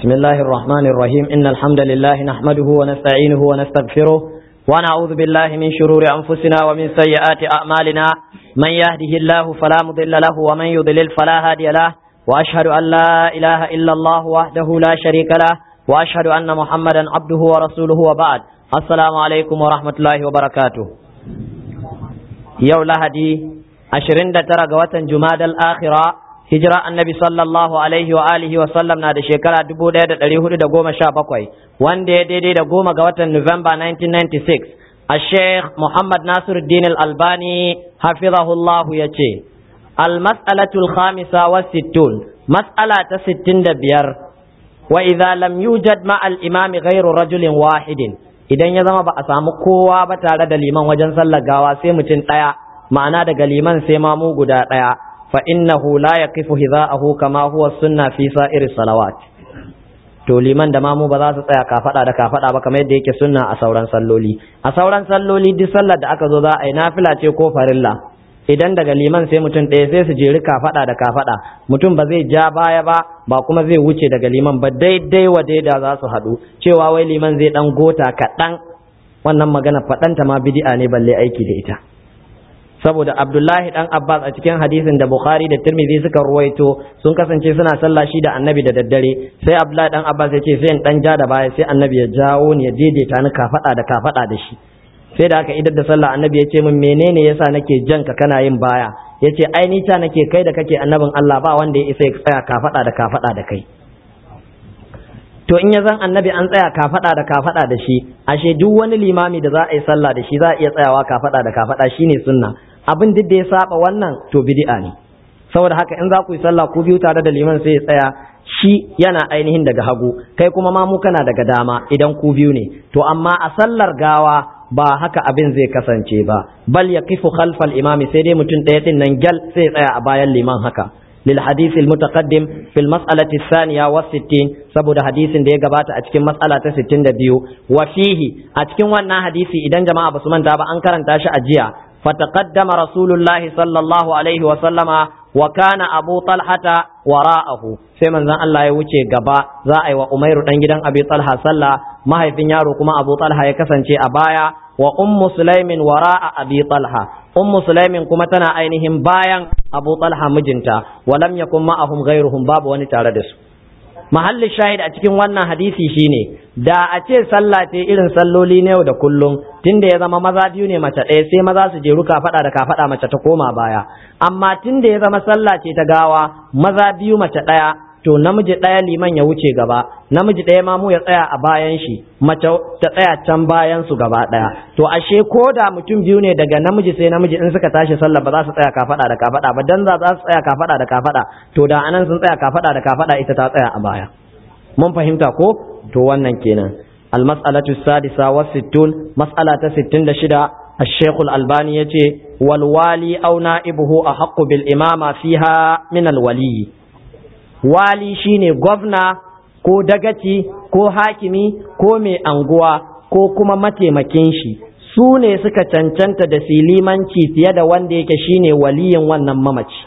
بسم الله الرحمن الرحيم إن الحمد لله نحمده ونستعينه ونستغفره ونعوذ بالله من شرور أنفسنا ومن سيئات أعمالنا من يهده الله فلا مضل له ومن يضلل فلا هادي له وأشهد أن لا إله إلا الله وحده لا شريك له وأشهد أن محمدا عبده ورسوله وبعد السلام عليكم ورحمة الله وبركاته يوم لهدي أشرين ترى قوة جماد الآخرة hijira annabi sallallahu alaihi wa alihi wa sallam na da shekara dubu ɗaya da ɗari hudu da goma sha bakwai wanda ya daidai da goma ga watan Nuwamba 1996 a sheikh Muhammad Nasiruddin al-Albani hafizahullahu ya ce al-mas'alatul khamisa wa sittun mas'ala ta sittin da biyar wa idza lam yujad ma al-imam ghairu rajulin wahidin idan ya zama ba a samu kowa ba tare da liman wajen sallar gawa sai mutum ɗaya ma'ana daga liman sai mamu guda ɗaya فإنه لا يقف هذاءه كما هو السنة في سائر الصلوات to liman da mamu ba za su tsaya kafada da kafada ba kamar yadda yake sunna a sauran salloli a sauran salloli duk sallar da aka zo za a yi nafila ce ko farilla idan daga liman sai mutum ɗaya sai su jeri kafada da kafada mutum ba zai ja baya ba ba kuma zai wuce daga liman ba daidai wa daida za su haɗu cewa wai liman zai ɗan gota kaɗan wannan magana faɗanta ma bidi'a ne balle aiki da ita saboda abdullahi dan abbas a cikin hadisin da bukhari da tirmidhi suka ruwaito sun kasance suna sallah shi da annabi da daddare sai abdullahi dan abbas ya ce sai in dan ja da baya sai annabi ya jawo ni ya daidaita ni kafada da kafada da shi sai da aka idar da sallah annabi ya ce min menene yasa nake jan ka kana yin baya ya ce ai ni ta nake kai da kake annabin allah ba wanda ya isa ya tsaya kafada da kafada da kai to in ya zan annabi an tsaya kafada da kafada da shi ashe duk wani limami da za a yi sallah da shi za a iya tsayawa kafada da kafada shine sunna abin duk da ya saba wannan to bid'a ne saboda haka in za ku yi sallah ku biyu tare da liman sai ya tsaya shi yana ainihin daga hagu kai kuma ma mu kana daga dama idan ku biyu ne to amma a sallar gawa ba haka abin zai kasance ba bal yaqifu khalfal imami sai dai mutum ɗaya din nan gal sai ya tsaya a bayan liman haka للحديث المتقدم في المسألة الثانية والستين سبب حديث دي قبات أتكين مسألة ستين دبيو وفيه أتكين وانا حديثي إذن جماعة بسمان تابا أنكر انتاش أجيا فتقدم رسول الله صلى الله عليه وسلم وكان أبو طلحة وراءه sai manzon Allah ya wuce gaba za a yi wa Umairu dan gidan Abi Talha sallah mahaifin yaro kuma Abu Talha ya kasance a baya wa ummu Sulaimin wara'a Abi Talha ummu Sulaimin kuma tana ainihin bayan Abu Talha mijinta wa lam yakun ma'ahum ghairuhum babu wani tare da su mahallin shahid a cikin wannan hadisi shine da a ce sallah ce irin salloli na yau da kullum tunda ya zama maza biyu ne mace ɗaya sai maza su jeru kafaɗa da kafaɗa mace ta koma baya amma tunda ya zama sallah ce ta gawa maza biyu mace ɗaya to namiji ɗaya liman ya wuce gaba namiji ɗaya ma mu ya tsaya a bayan shi mace ta tsaya can bayan su gaba ɗaya to ashe ko da mutum biyu ne daga namiji sai namiji in suka tashi sallah ba za su tsaya kafaɗa da kafaɗa ba dan za su tsaya kafaɗa da kafaɗa to da anan sun tsaya kafaɗa da kafaɗa ita ta tsaya a baya mun fahimta ko to wannan kenan المسألة السادسة والستون مسألة ستين شدة الشيخ الألباني يتي والوالي أو نائبه أحق بالإمامة فيها من الولي wali shine gwamna ko dagaci ko hakimi ko mai anguwa ko kuma mataimakin shi su ne suka cancanta da silimanci fiye da wanda yake shine waliyin wannan mamaci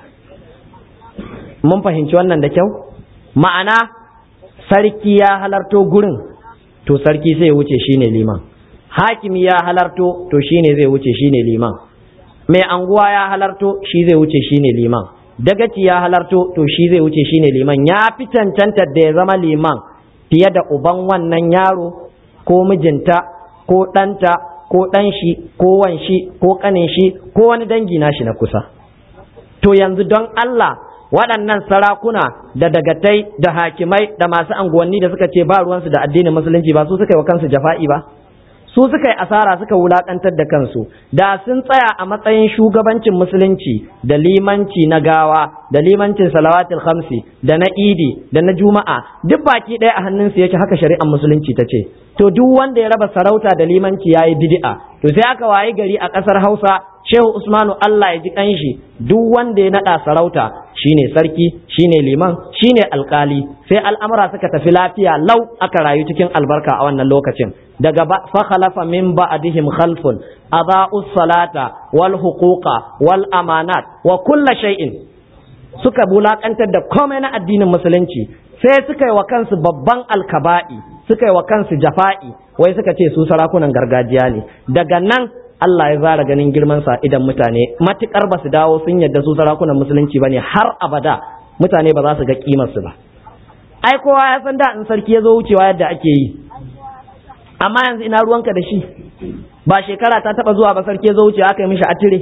mun fahimci wannan da kyau ma'ana sarki ya halarto gurin to sarki sai wuce shine liman hakimi ya halarto to shine zai wuce shine liman mai anguwa ya halarto shi zai wuce shine liman dagaci ya halarto to shi zai wuce shine liman ya fi cancanta da ya zama liman fiye da uban wannan yaro ko mijinta ko ɗanta ko ɗan shi ko wan shi ko ƙanin shi ko wani dangi nashi na kusa to yanzu don Allah waɗannan sarakuna da dagatai da hakimai da masu anguwanni da suka ce ba ruwansu da addinin musulunci ba su suka yi wa kansu jafa'i ba su suka yi asara suka wulakantar da kansu da sun tsaya a matsayin shugabancin musulunci da limanci na gawa da limancin salawatul khamsi da na idi da na juma'a duk baki ɗaya a hannunsu yake haka shari'ar musulunci ta ce to duk wanda ya raba sarauta da limanci yayi bid'a to sai aka wayi gari a ƙasar Hausa Shehu Usmanu Allah ya ji kanshi duk wanda ya nada sarauta shine sarki shine liman shine alkali sai al'amura suka tafi lafiya lau aka rayu cikin albarka a wannan lokacin daga fa khalafa min ba'dihim khalfun adaa'us salata wal huquqa wal amanat wa kulla shay'in suka bulakantar da komai na addinin musulunci sai suka yi wa kansu babban alkaba'i suka yi wa kansu jafa'i wai suka ce su sarakunan gargajiya ne daga nan Allah ya zara ganin girman sa idan mutane matukar ba su dawo sun yadda su sarakunan musulunci bane har abada mutane ba za su ga kimar su ba ai kowa ya san da in sarki ya zo wucewa yadda ake yi amma yanzu ina ruwanka da shi ba shekara ta taba zuwa ba sarki ya zo wucewa aka yi mishi atire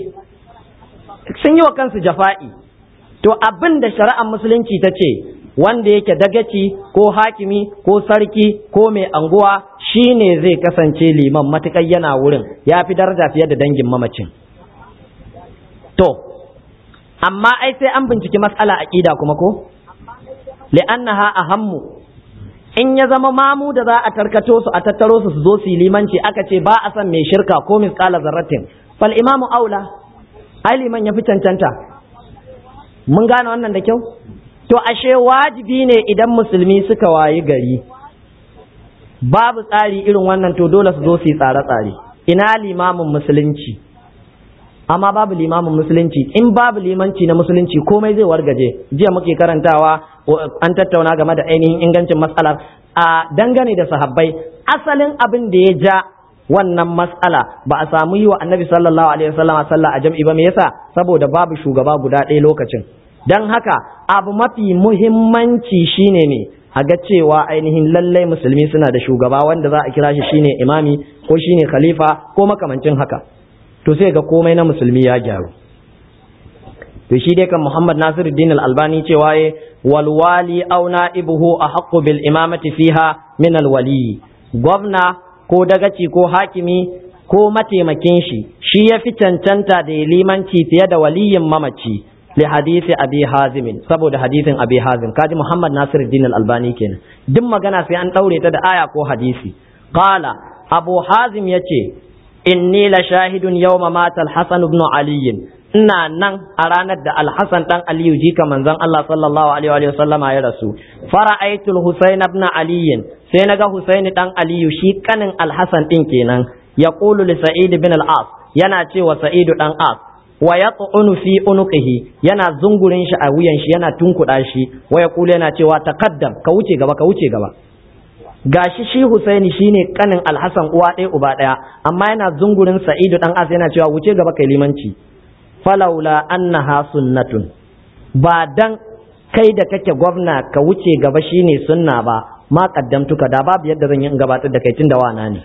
sun yi wa kansu jafa'i to abin da shari'ar musulunci ta ce wanda yake dagaci ko hakimi ko sarki ko mai anguwa shine zai kasance liman matuƙar yana wurin ya fi daraja fiye da dangin mamacin to amma ai sai an binciki matsala aƙida kuma ko li'annaha ahammu in ya zama mamu da za a tarkato su a tattaro su su zo su yi limanci aka ce ba a san mai shirka ko misqala zarratin fal imamu aula ai liman ya fi cancanta mun gane wannan da kyau to ashe wajibi ne idan musulmi suka wayi gari babu tsari irin wannan to dole su zo su yi tsare-tsare ina limamin musulunci amma babu limamin musulunci in babu limanci na musulunci komai zai wargaje jiya muke karantawa an tattauna game da ainihin ingancin matsalar a dangane da sahabbai asalin abin da ya ja wannan matsala ba a samu yi wa annabi sallallahu alaihi wasallam sallah a jam'i ba me yasa saboda babu shugaba guda ɗaya lokacin don haka abu mafi muhimmanci shine ne a ga cewa ainihin lallai musulmi suna da shugaba wanda za a kira shi shine imami ko shine khalifa ko makamancin haka to sai ga komai na musulmi ya gyaru to shi dai kan Muhammad Nasiruddin Al-Albani cewa ye wal wali aw na'ibuhu ahqqu bil imamati fiha min al wali gwamna ko dagaci ko hakimi ko mataimakin shi shi ya fi cancanta da limanci fiye da waliyin mamaci li hadisi abi hazim saboda hadisin abi hazim kaji Muhammad Nasiruddin Al-Albani kenan duk magana sai an daure ta da aya ko hadisi qala abu hazim yace inni la shahidun yawma mata al-hasan ibn ali ina nan a ranar da al-hasan dan aliyu jika manzon Allah sallallahu alaihi wa sallama ya rasu fara'aitul husayn ibn ali sai naga husayn dan aliyu shi kanin al-hasan din kenan yaqulu li sa'id ibn al-as yana cewa sa'id dan as wa yat'unu fi unuqihi yana zungurin shi a wuyan shi yana tunkuda shi wa yaqulu yana cewa taqaddam ka wuce gaba ka wuce gaba gashi shi Husaini shine kanin Alhassan uwa ɗaya uba ɗaya amma yana zungurin Sa'idu dan As yana cewa wuce gaba kai limanci falaula annaha sunnatun ba dan kai da kake gwamna ka wuce gaba shine sunna ba ma kaddamtuka da babu yadda zan yi in gabatar da kai tunda wana ne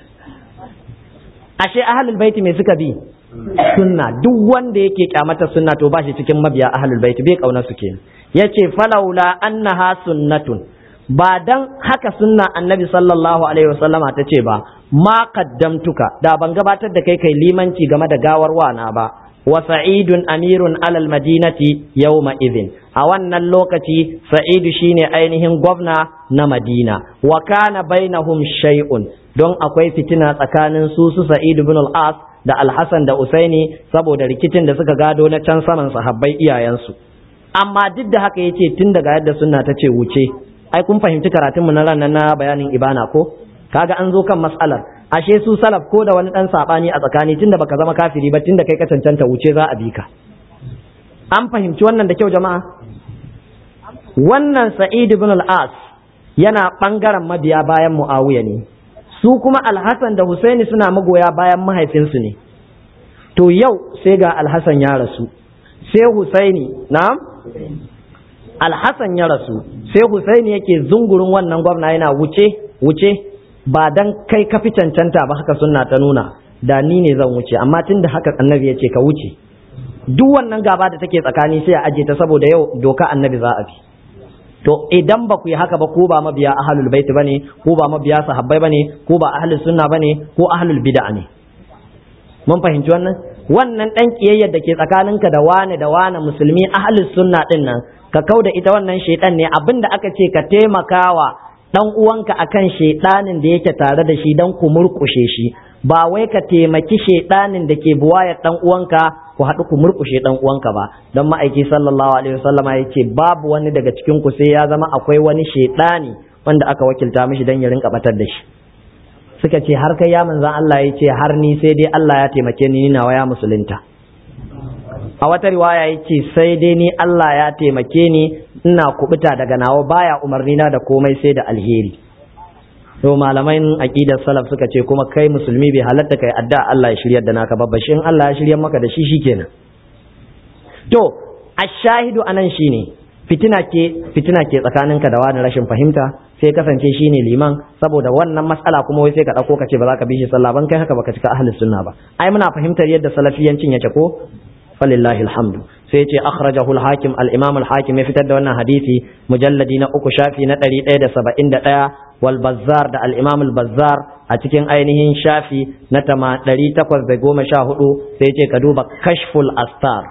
ashe ahlul baiti me suka bi sunna duk wanda yake kyamata sunna to ba shi cikin mabiya ahlul baiti bai kauna su kenan yace falaula annaha sunnatun ba dan haka sunna annabi sallallahu alaihi wasallama ta ce ba ma qaddamtuka da ban gabatar da kai kai limanci game da gawar wana ba wa sa'idun amirun alal madinati yawma idhin a wannan lokaci sa'idu shine ainihin gwamna na madina wa kana bainahum shay'un don akwai fitina tsakanin su su sa'idu bin al-as da al-hasan da usaini saboda rikicin da suka gado na can saman sahabbai iyayensu amma duk da haka yace tun daga yadda sunna ta ce wuce ai kun fahimci karatunmu na ranar na bayanin ibana ko kaga an zo kan matsalar ashe su salaf ko da wani dan sabani a tsakani tunda baka zama kafiri ba tunda kai ka cancanta wuce za a bi ka an fahimci wannan da kyau jama'a wannan sa'id ibn al-as yana bangaren mabiya bayan muawiya ne su kuma al-hasan da husaini suna magoya bayan mahaifinsu ne to yau sai ga al-hasan ya rasu sai husaini na'am alhassan ya rasu sai husaini yake zungurin wannan gwamna yana wuce wuce ba dan kai ka fi cancanta ba haka sunna ta nuna da ni ne zan wuce amma tun da haka annabi ya ce ka wuce duk wannan gaba da take tsakani sai a aje ta saboda yau doka annabi za a bi to idan ba ku yi haka ba ko ba mabiya ahlul bait bane ko ba mabiya sahabbai bane ko ba ahlus sunna bane ko ahlul bid'a ne mun fahimci wannan wannan dan kiyayyar da ke tsakaninka da wane da wane musulmi ahlus sunna din nan ka kau da ita wannan shaidan ne abinda aka ce ka taimakawa dan uwanka akan shaidanin da yake tare da shi dan ku murkushe shi ba wai ka taimaki shaidanin da ke buwayar dan uwanka ku haɗu ku murkushe dan uwanka ba don ma'aiki sallallahu alaihi wasallama ya ce babu wani daga cikin ku sai ya zama akwai wani shaidani wanda aka wakilta mishi dan ya rinka batar da shi suka ce har kai ya manzan Allah ya ce har ni sai dai Allah ya taimake ni nawa ya musulunta a wata riwaya yace sai dai ni Allah ya taimake ni ina kubuta daga nawa baya umarni na da komai sai da alheri to malamai aqidar salaf suka ce kuma kai musulmi bai halatta kai adda Allah ya shiryar da naka babba shin Allah ya shiryar maka da shi shikenan to ashahidu anan shine fitina ke fitina ke tsakaninka da wani rashin fahimta sai kasance shine liman saboda wannan matsala kuma wai sai ka dauko ka ce ba za ka bi shi sallah ban kai haka baka cika ahlus sunna ba ai muna fahimtar yadda salafiyancin yake ko falillahi alhamdu sai ce akhrajahu al-hakim al-imam al-hakim ya fitar da wannan hadisi mujalladi na uku shafi na 171 wal bazzar da al-imam al-bazzar a cikin ainihin shafi na 814 sai ce ka duba kashful astar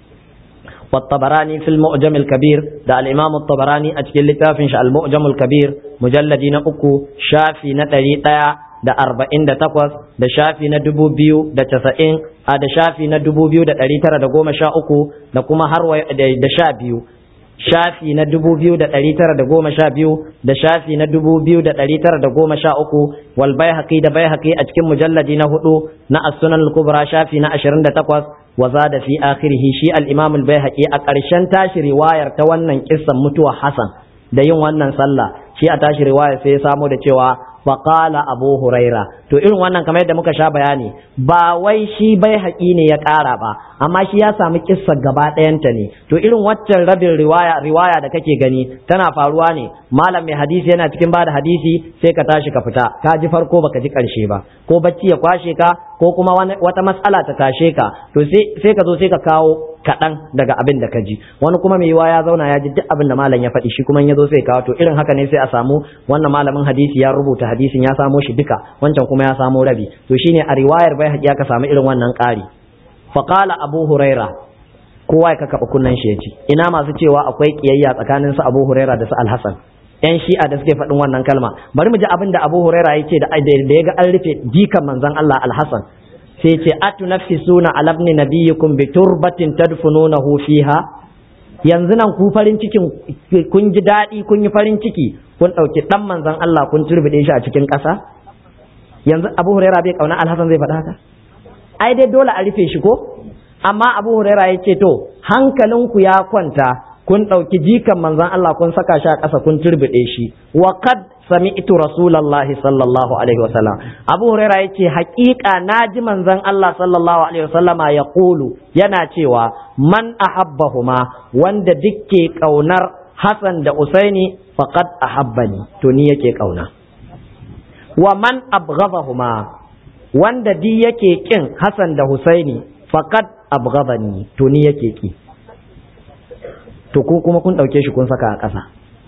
والطبراني في المؤجم الكبير ده الإمام الطبراني أتكل لتافنش المؤجم الكبير مجلدين أكو شافي نتري da arba'in da takwas da shafi na dubu biyu da casa'in a da shafi na dubu biyu da ɗari tara da goma sha uku da kuma har da sha biyu shafi na dubu biyu da ɗari tara da goma sha biyu da shafi na dubu biyu da ɗari tara da goma sha uku wal bai haƙi da bai haƙi a cikin mujalladi na hudu na as-sunan kubra shafi na ashirin da takwas wa zada fi akhirihi shi al-imam al-baihaqi a ƙarshen tashi riwayar ta wannan kissan mutuwa Hassan da yin wannan sallah shi a tashi riwayar sai ya samo da cewa faƙala abu huraira to irin wannan kamar yadda muka sha bayani ba wai shi bai haƙi ne ya ƙara ba amma shi ya samu kissa gaba ɗayanta ne to irin waccan rabin riwaya riwaya da kake gani tana faruwa ne malam mai hadisi yana cikin bada hadisi sai ka tashi ka fita ka ji farko baka ji ƙarshe ba ko bacci ya kwashe ka ko kuma wata matsala ta tashe ka to sai ka zo sai ka kawo kaɗan daga abin da ka ji wani kuma mai yiwa ya zauna ya ji duk abin da malam ya faɗi shi kuma ya zo sai kawo to irin haka ne sai a samu wannan malamin hadisi ya rubuta hadisin ya samo shi duka wancan kuma ya samo rabi to shine a riwayar bai haƙi aka samu irin wannan ƙari faqala abu huraira kowa ya kaka kunnan shi ya ji ina masu cewa akwai kiyayya tsakanin su abu huraira da su alhasan yan shi'a da suke faɗin wannan kalma bari mu ji abin da abu huraira ya ce da ya ga an rufe jikan manzon Allah alhasan sai ce atunafisuna ala ibn nabiyyikum bi turbatin tadfununahu fiha yanzu nan ku farin cikin kun ji daɗi kun yi farin ciki kun ɗauki ɗan manzon Allah kun turbide shi a cikin ƙasa yanzu Abu Huraira bai kauna Alhassan zai faɗa haka ai dai dole a rufe shi ko amma Abu Huraira ya ce to hankalinku ya kwanta kun ɗauki jikan manzon Allah kun saka shi a ƙasa kun turbide shi wa qad sami'tu rasulullahi sallallahu alaihi wasallam abu huraira yace haƙiƙa naji manzon Allah sallallahu alaihi wasallama ya kulu yana cewa man ahabbahuma wanda dukke kaunar Hassan da Usaini faqad ahabbani to ni yake kauna wa man abghadahuma wanda di yake kin Hassan da Husaini faqad abghadani to ni yake ki to ko kuma kun dauke shi kun saka a ƙasa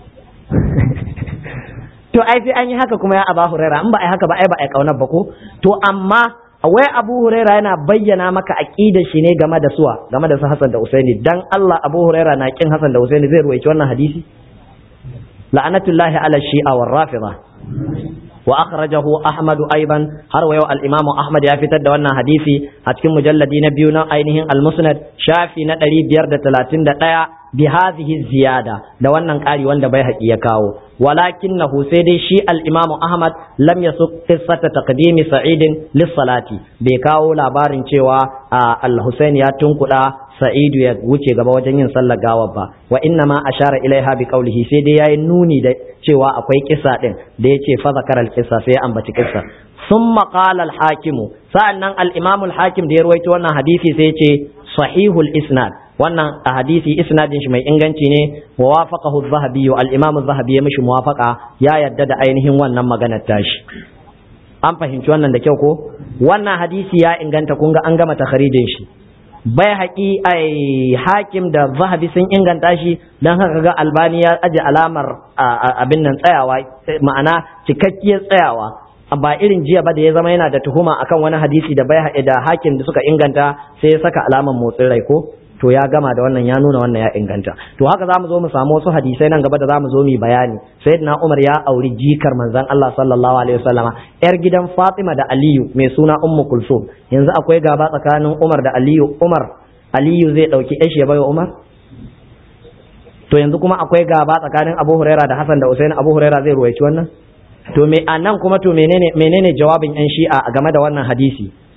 to ai sai an yi haka kuma ya aba huraira in ba ai haka ba ai ba ai kaunar ba ko to amma wai abu huraira yana bayyana maka aqidar shi ne game da suwa game da su hasan da usaini dan Allah abu huraira na kin hasan da usaini zai ruwaici wannan hadisi la'anatullahi ala shi'a war rafida wa akhrajahu ahmad aiban har wa yau al-imam ahmad ya fitar da wannan hadisi a cikin mujalladi na biyu na ainihin al-musnad shafi na 531 bi hadhihi ziyada da wannan ƙari wanda bai haƙi ya kawo walakinahu sai dai shi al-imam ahmad lam yasuq qissata taqdimi sa'idin lis-salati bai kawo labarin cewa al-husayn ya tunkuda sa'idu ya wuce gaba wajen yin sallar gawar ba wa inna ma ashara ilaiha bi qawlihi sai dai yayi nuni da cewa akwai kissa din da yace fa zakara al-qissa sai ya ambaci kissa thumma qala al-hakim sa'annan al-imam al-hakim da ya ruwaito wannan hadisi sai yace sahihul isnad wannan a hadisi isnadin shi mai inganci ne wa wafaqahu az-zahabi al-imam az-zahabi ya mishi muwafaqa ya yadda da ainihin wannan maganar tashi an fahimci wannan da kyau ko wannan hadisi ya inganta kun ga an gama takharijin shi bai haƙi ai hakim da zahabi sun inganta shi don haka ga albani ya aje alamar abin nan tsayawa ma'ana cikakkiyar tsayawa ba irin jiya ba da ya zama yana da tuhuma akan wani hadisi da bai da hakim da suka inganta sai ya saka alamar motsin rai ko to ya gama da wannan ya nuna wannan ya inganta to haka zamu zo mu samu wasu hadisai nan gaba da zamu zo mu bayani sayyidina Umar ya auri jikar manzon Allah sallallahu alaihi wasallama yar gidan Fatima da Aliyu mai suna Ummu Kulsum yanzu akwai gaba tsakanin Umar da Aliyu Umar Aliyu zai dauki yashi ya bayo Umar to yanzu kuma akwai gaba tsakanin Abu Huraira da Hassan da Usaini Abu Huraira zai ruwaici wannan to me anan kuma to menene menene jawabin yan Shi'a game da wannan hadisi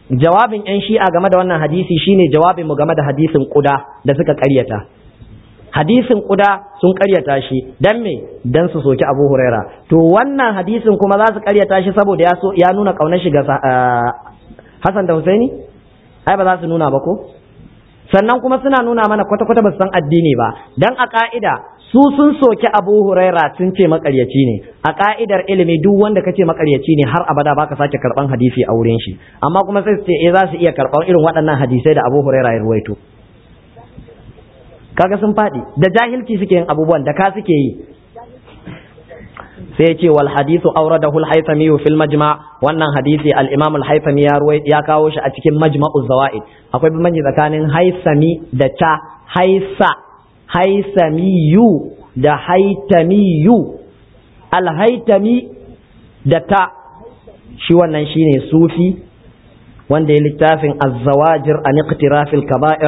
jawabin yan shi'a game da wannan hadisi shine jawabin mu game da hadisin kuda da suka karyata hadisin kuda sun karyata shi dan me dan su soki Abu Huraira to wannan hadisin kuma za su karyata shi saboda ya so ya nuna kaunar shi ga Hassan da Husaini ai ba za su nuna ba ko sannan kuma suna nuna mana kwata-kwata ba su san addini ba dan a ka'ida su sun soki Abu Huraira sun ce makaryaci ne a ka'idar ilimi duk wanda kace makaryaci ne har abada baka sake karban hadisi a wurin shi amma kuma sai su ce eh za su iya karban irin waɗannan hadisai da Abu Huraira ya ruwaito kaga sun faɗi da jahilci suke yin abubuwan da ka suke yi sai ce wal hadithu awradahu al haythami fil majma wannan hadisi al imam al haythami ya ya kawo shi a cikin majma'u zawaid akwai bambanci tsakanin haythami da ta haisa haisamiyu da haitamiyu al haythami da ta shi wannan shine sufi wanda ya littafin az-zawajir an iqtirafil kaba'ir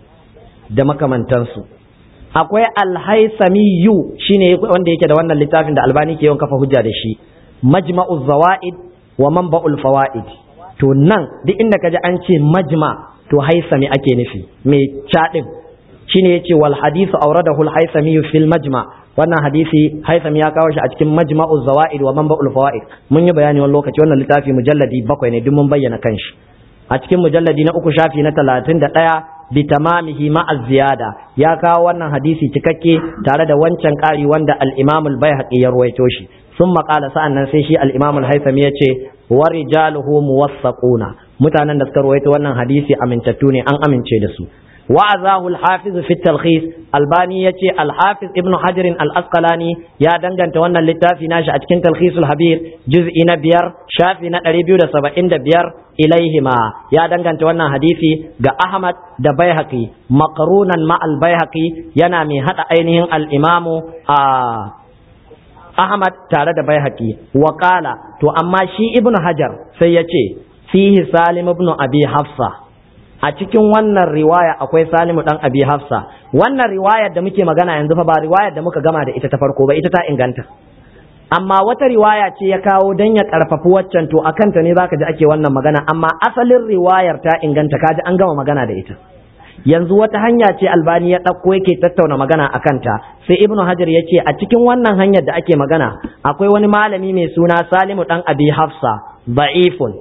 da makamantansu akwai alhaisamiyu shine wanda yake da wannan littafin da albani ke yawan kafa hujja da shi majma'u zawaid wa manba'ul fawaid to nan duk inda kaji an ce majma to haisami ake nufi mai cadin shine yace wal hadithu awradahu al haisami fil majma wannan hadisi haisami ya kawo shi a cikin majma'u zawaid wa manba'ul fawaid mun yi bayani wani lokaci wannan littafi mujalladi bakwai ne duk mun bayyana kanshi a cikin mujalladi na uku shafi na talatin da ɗaya bitamamihi ma'a ziyada ya kawo wannan hadisi cikakke tare da wancan ƙari wanda al-Imam al-Baihaqi ya ruwaito shi sun maƙala sa'annan sai shi al-Imam al-Haythami ya ce wa rijaluhu muwassaquna mutanen da suka ruwaito wannan hadisi amintattu ne an amince da su وعزاه الحافظ في التلخيص الباني يتي الحافظ ابن حجر الأسقلاني يا دنگن تونا للتافي ناشا أتكين تلخيص الحبير جزء نبير شافي نقريبيو دا سبعين دبير إليهما يا دنگن تونا حديثي غا أحمد دا بيهقي مقرونا مع البيهقي ينامي حتى أينهم الإمام آه أحمد تارد دا بيهقي وقال تو أما شي ابن حجر سيتي فيه سالم ابن أبي حفصة a cikin wannan riwaya akwai Salimu dan Abi Hafsa wannan riwayar da muke magana yanzu fa ba riwayar da muka gama da ita ta farko ba ita ta inganta amma wata riwaya ce ya kawo dan ya karfafi waccan to akan ta ne zaka ji ake wannan magana amma asalin riwayar ta inganta kaji an gama magana da ita yanzu wata hanya ce albani ya ɗauko yake tattauna magana a kanta sai ibnu hajar ya ce a cikin wannan hanyar da ake magana akwai wani malami mai suna salimu dan abi hafsa ba'ifun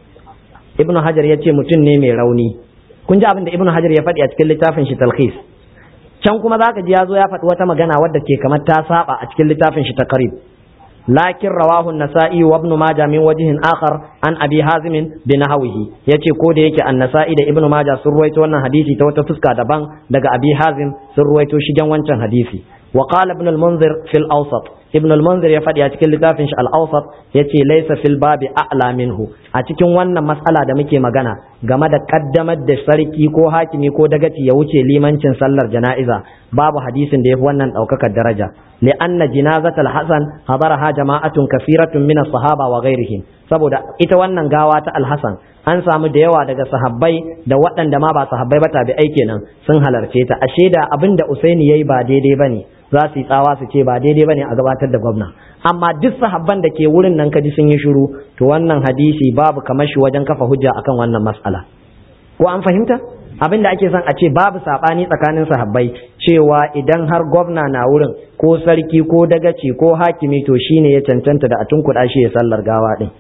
ibnu hajar ya ce mutum ne mai rauni kun ji abin da ibnu hajar ya faɗi a cikin littafin shi talkhis can kuma zaka ji ya zo ya faɗi wata magana wadda ke kamar ta saba a cikin littafin shi taqrib lakin rawahu an-nasa'i wa ibn majah min wajhin akhar an abi hazim bi nahwihi yace ko da yake an-nasa'i da ibnu majah sun ruwaito wannan hadisi ta wata fuska daban daga abi hazim sun ruwaito shigen wancan hadisi wa qala ibn al-munzir fil awsat ibn al-munzir ya faɗi a cikin littafin shi al-awsat yace laysa fil babi a'la minhu a cikin wannan mas'ala da muke magana game da kaddamar da sarki ko hakimi ko dagaci ya wuce limancin sallar jana'iza babu hadisin da yafi wannan daukakar daraja li'anna jinazatal hasan hadaraha jama'atun kafiratun min as-sahaba wa ghairihim saboda ita wannan gawa ta al-hasan an samu da yawa daga sahabbai da waɗanda ma ba sahabbai ba tabi'ai kenan sun halarce ta ashe da abin da usaini yayi ba daidai bane za su yi tsawa su ce ba daidai bane a gabatar da gwamna amma duk sahabban da ke wurin nan kaji sun yi shiru to wannan hadisi babu kamar shi wajen kafa hujja akan wannan mas'ala ko an fahimta abin da ake son a ce babu sabani tsakanin sahabbai cewa idan har gwamna na wurin ko sarki ko dagaci ko hakimi to shine ya cancanta da a tunkuɗa shi ya sallar gawa din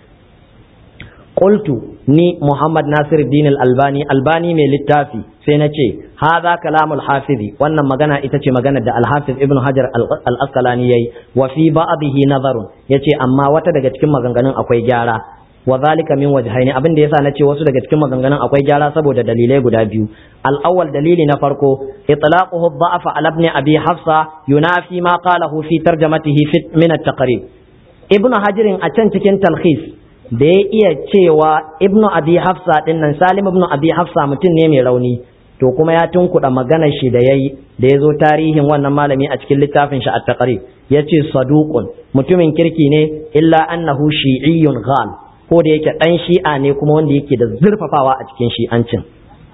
qultu ni Muhammad Nasiruddin Al-Albani Albani mai littafi sai na ce hadha kalamul hafizi wannan magana ita ce magana da Al-Hafiz Ibn Hajar Al-Asqalani yayi wa fi ba'dihi nazarun yace amma wata daga cikin maganganun akwai gyara wa zalika min wajhaini abin da yasa na ce wasu daga cikin maganganun akwai gyara saboda dalilai guda biyu al-awwal dalili na farko itlaquhu dha'fa ala ibn abi hafsa yunafi ma qalahu fi tarjamatihi fi min at-taqrib ibnu hajirin a can cikin talhis da ya iya cewa ibnu abi hafsa din nan salim ibnu abi hafsa mutum ne mai rauni to kuma ya tunkuɗa maganar shi da yayi da ya zo tarihin wannan malami a cikin littafin shi at-taqrib yace saduqun mutumin kirki ne illa annahu shi'iyyun ghal ko da yake dan shi'a ne kuma wanda yake da zurfafawa a cikin shi'ancin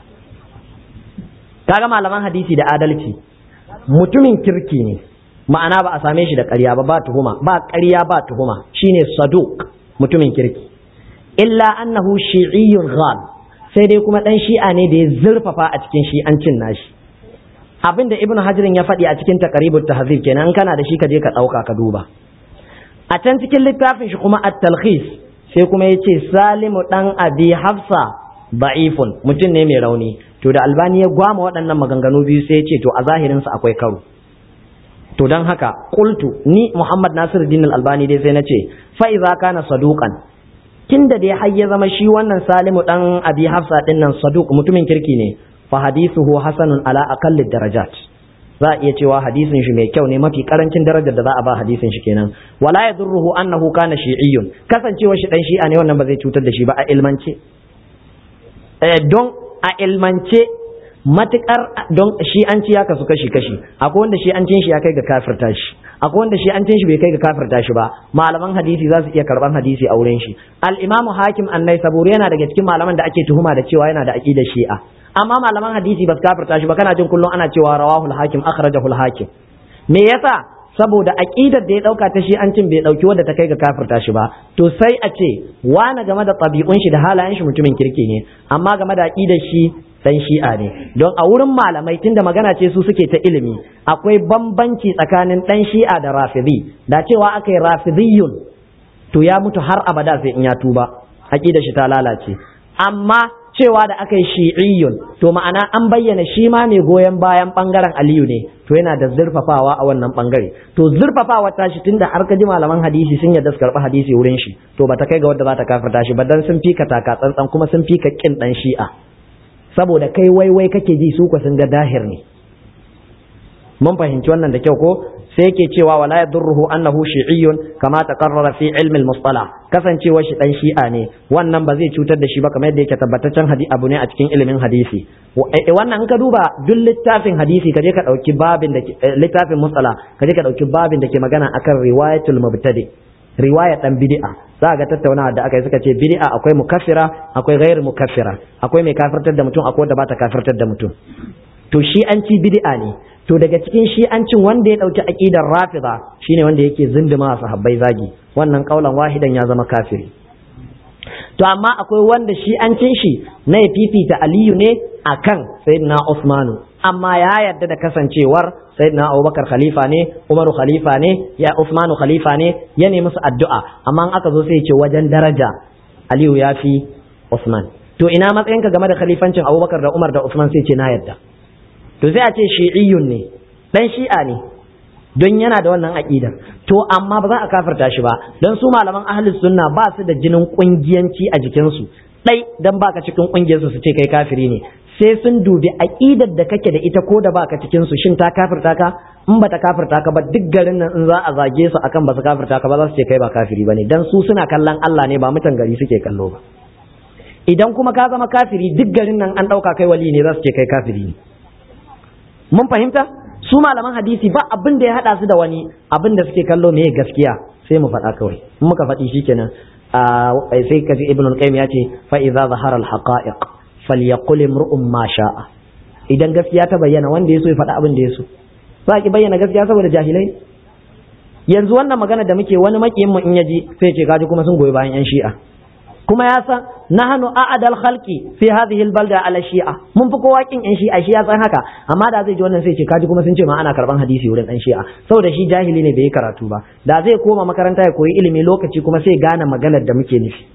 kaga malaman hadisi da adalci mutumin kirki ne ma'ana ba a same shi da ƙarya ba ba tuhuma ba ƙarya ba tuhuma shine saduq mutumin kirki illa annahu shi'iyyun ghal sai dai kuma dan shi'a ne da ya zurfafa a cikin shi'ancin nashi abinda ibnu hajirin ya faɗi a cikin taqribut tahzib kenan in kana da shi ka je ka ɗauka ka duba a can cikin littafin shi kuma at-talkhis sai kuma yace salimu dan abi hafsa da'ifun mutum ne mai rauni to da albani ya gwama waɗannan maganganu biyu sai ya ce to a zahirin sa akwai karo to dan haka qultu ni muhammad nasiruddin al-albani dai sai na ce fa idza kana saduqan tunda dai har ya zama shi wannan salimu dan abi hafsa din nan saduq mutumin kirki ne fa hadithuhu hasanun ala aqalli darajat za a iya cewa hadisin shi mai kyau ne mafi karancin darajar da za a ba hadisin shi kenan wala yadurruhu annahu kana shi'iyyun kasancewa shi dan shi'a ne wannan ba zai cutar da shi ba a ilmance eh don a ilmance matukar don shi'anci ya kasu kashi kashi akwai wanda shi'ancin shi ya kai ga kafirta shi akwai wanda shi'ancin shi bai kai ga kafirta shi ba malaman hadisi za su iya karban hadisi a wurin shi al-imamu hakim annai saburi yana daga cikin malaman da ake tuhuma da cewa yana da aqidar shi'a amma malaman hadisi ba su kafirta shi ba kana jin kullum ana cewa rawahul hakim akhrajahu hakim me yasa saboda aqidar da ya dauka ta shi an cin bai dauki wadda ta kai ga kafirta shi ba to sai a ce wani game da tabi'un shi da halayen shi mutumin kirki ne amma game da aqidar shi dan shi'a ne don a wurin malamai tunda magana ce su suke ta ilimi akwai bambanci tsakanin dan shi'a da rafidi da cewa aka yi rafidiyun to ya mutu har abada sai in ya tuba aqidar shi ta lalace amma cewa da aka yi shi'iyyun to ma'ana an bayyana shi ma mai goyon bayan bangaren aliyu ne to yana da zurfafawa a wannan bangare to zurfafawa ta shi tunda har ka ji malaman hadisi sun yadda su karɓi hadisi wurin shi to ba ta kai ga wadda za ta kafirta shi ba dan sun fika taka tsantsan kuma sun fika kin dan shi'a saboda kai waiwai kake ji su sun ga dahir ne mun fahimci wannan da kyau ko sai yake cewa wala yadurruhu annahu shi'iyyun kama taqarrara fi ilmi al-mustalah kasancewa shi dan shi'a ne wannan ba zai cutar da shi ba kamar yadda yake tabbataccen hadisi abu ne a cikin ilimin hadisi wannan in ka duba duk littafin hadisi kaje ka dauki babin da littafin mustalah kaje ka dauki babin da ke magana akan riwayatul mubtadi riwaya dan bid'a za ga tattaunawa da aka yi suka ce bid'a akwai mukaffira akwai ghairu mukaffira akwai mai kafirtar da mutum akwai wanda ba ta kafirtar da mutum to shi an ci bid'a ne to daga cikin shi'ancin wanda ya dauki aqidar rafida shine wanda yake zinduma sahabbai zagi wannan kaulan wahidan ya zama kafiri to amma akwai wanda shi'ancin shi na ya fifita aliyu ne akan sayyidina usmanu amma ya yarda da kasancewar sayyidina abubakar khalifa ne umaru khalifa ne ya usmanu khalifa ne ya nemi musu addu'a amma in aka zo sai ya ce wajen daraja aliyu ya fi usman to ina matsayinka game da khalifancin abubakar da umar da usman sai ce na yarda to sai a ce shi'iyyun ne dan shi'a ne don yana da wannan aqidar to amma ba za a kafirta shi ba don su malaman ahlus sunna ba su da jinin kungiyanci a jikinsu dai dan baka cikin kungiyar su su ce kai kafiri ne sai sun dubi aqidar da kake da ita ko da baka cikin su shin ta kafirta ka in ba ta kafirta ka ba duk garin nan in za a zage su akan ba su kafirta ka ba za su ce kai ba kafiri bane dan su suna kallon Allah ne ba mutan gari suke kallo ba idan kuma ka zama kafiri duk garin nan an dauka kai wali ne za su ce kai kafiri ne mun fahimta su malaman hadisi ba abin da ya hada su da wani abin da suke kallo me gaskiya sai mu faɗa kawai in muka faɗi shikenan sai kaji ibn al-qayyim ya ce fa idza zahara al-haqa'iq falyaqul imru'un ma sha'a idan gaskiya ta bayyana wanda ya so ya faɗa abin da ya so za ki bayyana gaskiya saboda jahilai yanzu wannan magana da muke wani makiyin mu in yaji sai ce kaji kuma sun goyi bayan yan shi'a kuma ya san nahnu a'adal khalqi fi hadhihi albalda ala shi'a mun fi kowa kin yan shi'a shi ya san haka amma da zai ji wannan sai ce kaji kuma sun ce ma ana karban hadisi wurin dan shi'a saboda shi jahili ne bai yi karatu ba da zai koma makaranta ya koyi ilimi lokaci kuma sai gane maganar da muke nufi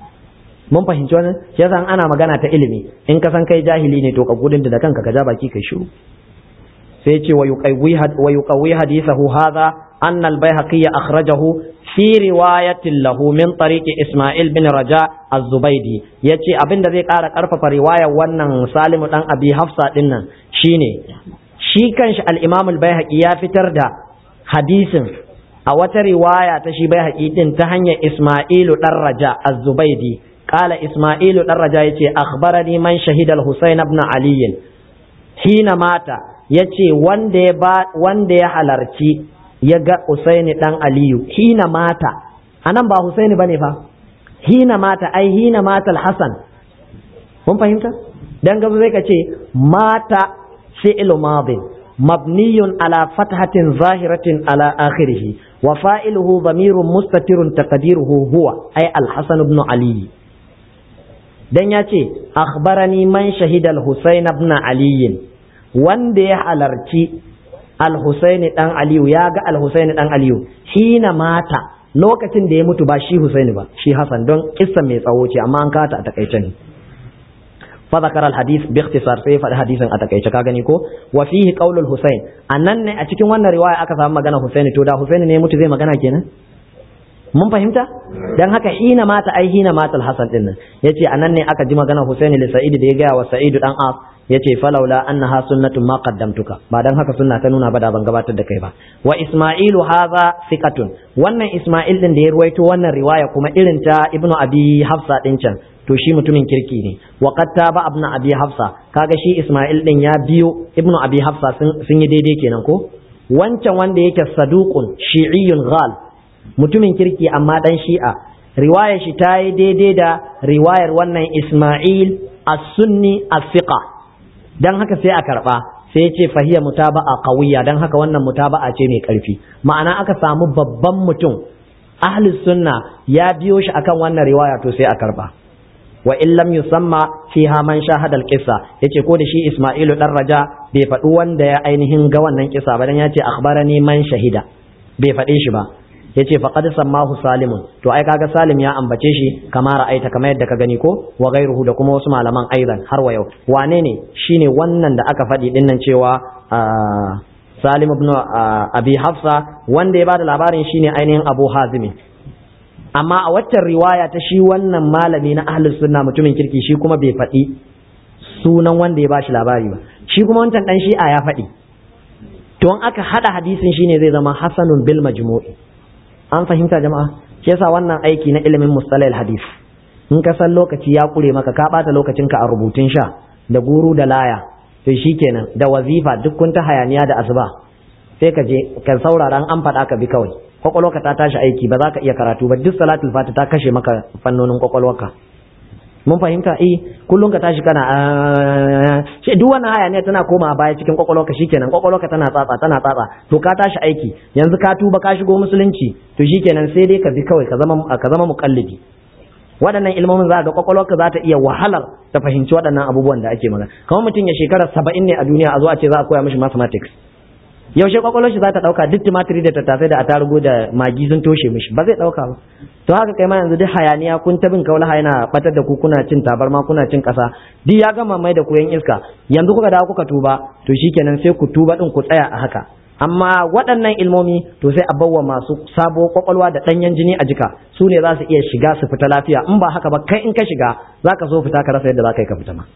mun fahimci wannan shi yasa ana magana ta ilimi in ka san kai jahili ne to ka gudun da kanka ka ja baki kai shiru sai ce wa yuqawwi hadithahu hadha anna al-bayhaqi akhrajahu fi riwayatin lahu min tariqi Ismail bin Raja Az-Zubaidi yace abin da zai ƙara ƙarfafa riwayar wannan Salimu dan Abi Hafsa din nan shine shi kanshi al-Imam al-Baihaqi ya fitar da hadisin a wata riwaya ta shi Baihaqi din ta hanyar Ismailu dan Raja Az-Zubaidi qala Ismailu dan Raja yace akhbarani man shahida al-Husayn ibn Ali hina mata yace wanda ya wanda ya halarci ya ga Usaini dan Aliyu hina mata anan ba Husaini bane fa hina mata ai hina mata al-Hasan mun fahimta dan gaba zai ka ce mata fi'lu madin mabniyun ala fathatin zahiratin ala akhirih wa fa'iluhu dhamirun mustatirun taqdiruhu huwa ai al-Hasan ibn Ali dan ya ce akhbarani man shahida al-husayn ibn ali wanda ya halarci al-husayn dan aliyu ya ga al-husayn dan aliyu hina mata lokacin da ya mutu ba shi husaini ba shi hasan don kissa mai tsawo ce amma an kata a takaice ne fa zakara al-hadith bi ikhtisar sai faɗi hadisin a takaice ka gani ko wa fihi qaulul husayn annan ne a cikin wannan riwaya aka samu magana husaini to da husaini ne ya mutu zai magana kenan mun fahimta dan haka hina mata ai hina mata al-hasan din nan yace anan ne aka ji magana husaini li sa'id da ya gaya wa sa'id dan as yace falaula annaha sunnatun ma qaddamtuka ba dan haka sunna ta nuna ba da ban gabatar da kai ba wa isma'ilu hadha thiqatun wannan isma'il din da ya ruwaito wannan riwaya kuma irin ta ibnu abi hafsa din can to shi mutumin kirki ne wa qad taba ibnu abi hafsa kaga shi isma'il din ya biyo ibnu abi hafsa sun yi daidai kenan ko wancan wanda yake saduqun shi'iyyun ghal mutumin kirki amma dan shi'a riwayar shi ta yi daidai da riwayar wannan isma'il as-sunni as-siqa dan haka sai a karba sai ya ce fahiya mutaba'a qawiyya dan haka wannan mutaba'a ce mai karfi ma'ana aka samu babban mutum ahli sunna ya biyo shi akan wannan riwaya to sai a karba wa in lam yusamma fiha man shahada al-qissa yace ko da shi Isma'ilu dan Raja bai faɗi wanda ya ainihin ga wannan kisa ba dan yace akhbarani man shahida bai faɗe shi ba yace faqad sammahu salimun to ai kaga salim ya ambace shi kama ra'aita kamar yadda ka gani ko wa ghairuhu da kuma wasu malaman aidan har wa yau wane ne shine wannan da aka faɗi dinnan cewa salim ibn abi hafsa wanda ya bada labarin shine ainihin abu hazimi amma a waccan riwaya ta shi wannan malami na ahlus sunna mutumin kirki shi kuma bai faɗi sunan wanda ya bashi labari ba shi kuma wancan dan shi'a ya faɗi to in aka hada hadisin shine zai zama hasanun bil majmu'i an fahimta jama'a shi yasa wannan aiki na ilimin mustalahil hadis in ka san lokaci ya kure maka ka bata lokacinka a rubutun sha da guru da laya to shikenan da wazifa duk kun ta hayaniya da asuba sai ka je ka saurara an faɗa ka bi kawai kwakwalwarka ta tashi aiki ba za ka iya karatu ba duk salatul fati ta kashe maka fannonin kwakwalwarka mun fahimta eh kullum ka tashi kana shi duk wannan hayaniya tana koma baya cikin kwakwalwarka shikenan kwakwalwarka tana tsatsa tana tsatsa to ka tashi aiki yanzu ka tuba ka shigo musulunci to shikenan sai dai ka bi kawai ka zama ka zama muqallidi waɗannan ilmomin za ga kwakwalwarka za ta iya wahalar ta fahimci waɗannan abubuwan da ake magana kamar mutum ya shekara saba'in ne a duniya a zo a ce za a koya mishi mathematics yaushe kwakwalwar shi za ta dauka duk tumatiri da tattasai da atarugu da magi sun toshe mishi ba zai dauka ba to haka kai ma yanzu duk hayaniya kun ta bin kaulaha yana batar da ku kuna cin tabarma kuna cin kasa duk ya gama mai da ku yan iska yanzu kuka dawo kuka tuba to shikenan sai ku tuba din ku tsaya a haka amma waɗannan ilmomi to sai a bawa masu sabo kwakwalwa da ɗanyen jini a jika su ne za su iya shiga su fita lafiya in ba haka ba kai in ka shiga za ka so fita ka rasa yadda za ka yi ka fita ma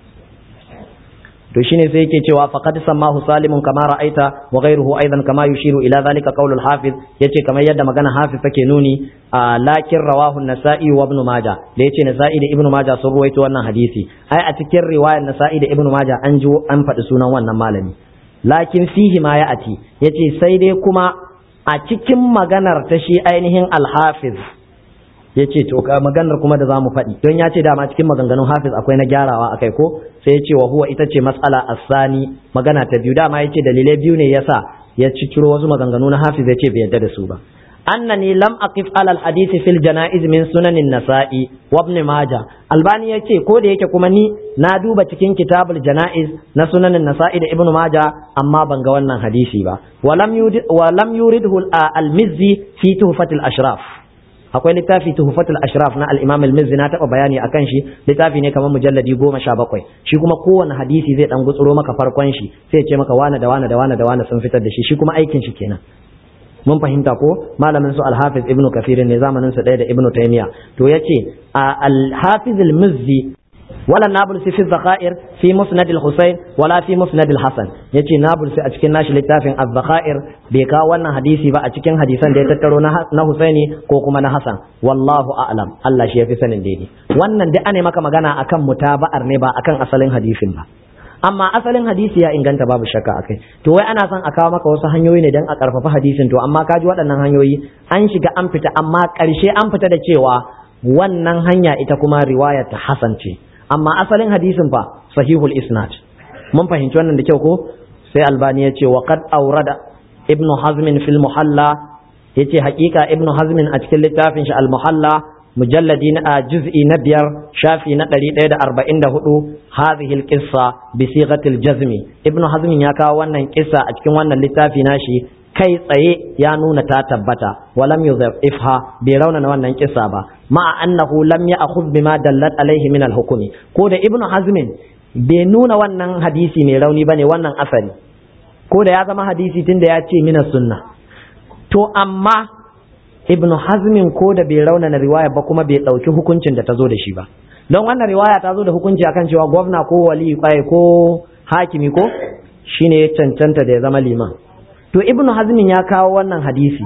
to shine sai yake cewa faqad sammahu salimun kama ra'aita wa ghayruhu aidan kama yushiru ila zalika qaulul hafiz yace kamar yadda magana hafiz take nuni lakin rawahu an-nasa'i wa ibn majah da yace nasa'i da ibn majah sun ruwaito wannan hadisi ai a cikin riwayar nasa'i da ibn majah an ji an faɗi sunan wannan malami lakin fihi ma ya ati yace sai dai kuma a cikin maganar ta shi ainihin al-hafiz ya ce to ka maganar kuma da zamu faɗi don ya ce dama cikin maganganun hafiz akwai na gyarawa akai ko sai ya ce wa huwa ita ce mas'ala asani magana ta biyu dama ya ce dalilai biyu ne yasa ya ciciro wasu maganganu na hafiz ya ce bai yadda da su ba annani lam aqif ala alhadith fil janaiz min sunanin nasa'i wa ibn majah albani ya ce ko da yake kuma ni na duba cikin kitabul janaiz na sunanin nasa'i da ibn majah amma ban ga wannan hadisi ba wa lam yurid wa lam yuridhu al-mizzi fi tuhfatil ashraf akwai littafi tuhfatul ashraf na al-imam al-mizzi na taba bayani akan shi littafi ne kamar mujalladi goma sha bakwai shi kuma kowane hadisi zai dan gutsuro maka farkon shi sai ya ce maka wane da wane da wane da wane sun fitar da shi shi kuma aikin shi kenan mun fahimta ko malamin su al-hafiz ibnu kafir ne zamanin su ɗaya da ibnu taymiya to yace al-hafiz al-mizzi ولا نابلسي في الذخائر في مسند الحسين ولا في مسند الحسن yace nabulsi a cikin nashi littafin az-zakhair bai kawo wannan hadisi ba a cikin hadisan da ya tattaro na Husaini ko kuma na Hassan wallahu a'lam Allah shi yafi sanin daidai wannan duk ane maka magana akan mutaba'ar ne ba akan asalin hadisin ba amma asalin hadisi ya inganta babu shakka akai to wai ana son a kawo maka wasu hanyoyi ne dan a karfafa hadisin to amma kaji waɗannan hanyoyi an shiga an fita amma ƙarshe an fita da cewa wannan hanya ita kuma riwayar ta Hassan ce amma asalin hadisin fa sahihul isnad mun fahimci wannan da kyau ko sai albani ya ce wa qad awrada ibn hazm fil muhalla yace haƙiƙa ibn hazm a cikin littafin shi al muhalla mujalladi na juz'i na biyar shafi na ɗari ɗaya da arba'in da hudu hadhihi alqissa bi sighatil jazmi ibnu hazmin ya kawo wannan kissa a cikin wannan littafi nashi kai tsaye ya nuna ta tabbata walam yudhifha bai raunana wannan kissa ba ma'a annahu lam ya'khudh bima dallat alaihi min al-hukmi ko da ibnu hazmin bai nuna wannan hadisi mai rauni bane wannan asali ko da ya zama hadisi tunda ya ce mina sunna to amma ibnu hazmin ko da bai raunana riwaya ba kuma bai ɗauki hukuncin da ta zo da shi ba don wannan riwaya ta zo da hukunci akan cewa gwamna ko wali kwaye ko hakimi ko shine ya cancanta da ya zama liman to ibnu hazmin ya kawo wannan hadisi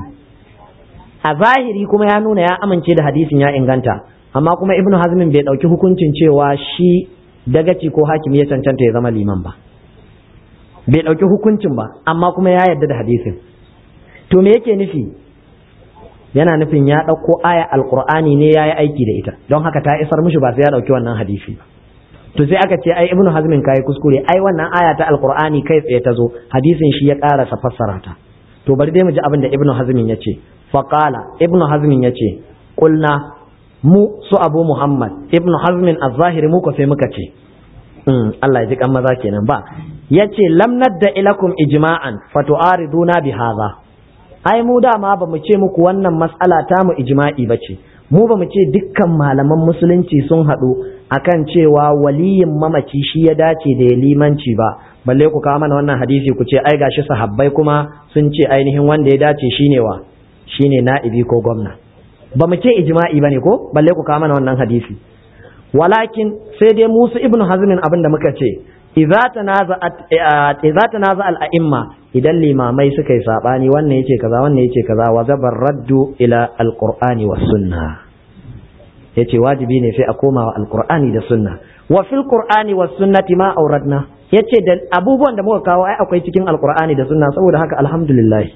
a zahiri kuma ya nuna ya amince da hadisin ya inganta amma kuma ibnu hazmin bai ɗauki hukuncin cewa shi dagaci ko hakimi ya cancanta ya zama liman ba bai ɗauki hukuncin ba amma kuma ya yarda da hadisin to me yake nufi yana nufin ya ɗauko aya alkur'ani ne ya yi aiki da ita don haka ta isar mishi ba sai ya ɗauki wannan hadisi ba to sai aka ce ai ibnu hazmin kai kuskure ai wannan aya ta alkur'ani kai tsaye ta zo hadisin shi ya ƙarasa fassara ta to bari dai mu ji abin da ibnu hazmin ya ce faqala ibnu hazmin ya ce qulna mu su abu muhammad ibnu hazmin az-zahiri mu ko sai muka ce Allah ya ji kan maza kenan ba yace lam nadda ilakum ijma'an fatu'ariduna bi hadha ai mu dama ba mu ce muku wannan mas'ala ta mu ijma'i ba ce mu ba mu ce dukkan malaman musulunci sun haɗu akan cewa waliyin mamaci shi ya dace da ya limanci ba balle ku kawo mana wannan hadisi ku ce ai gashi sahabbai kuma sun ce ainihin wanda ya dace shine wa shine na'ibi ko gwamna ba mu ce ijma'i bane ko balle ku kawo mana wannan hadisi walakin sai dai musu ibnu hazmin abin da muka ce idza tanaza'at idza tanaza al-a'imma idan limamai suka yi sabani wannan yace kaza wannan yace kaza wa zabar raddu ila al-qur'ani was sunna yace wajibi ne sai a koma wa al-qur'ani da sunna wa fil qur'ani was sunnati ma auradna yace da abubuwan da muka kawo ai akwai cikin al-qur'ani da sunna saboda haka alhamdulillah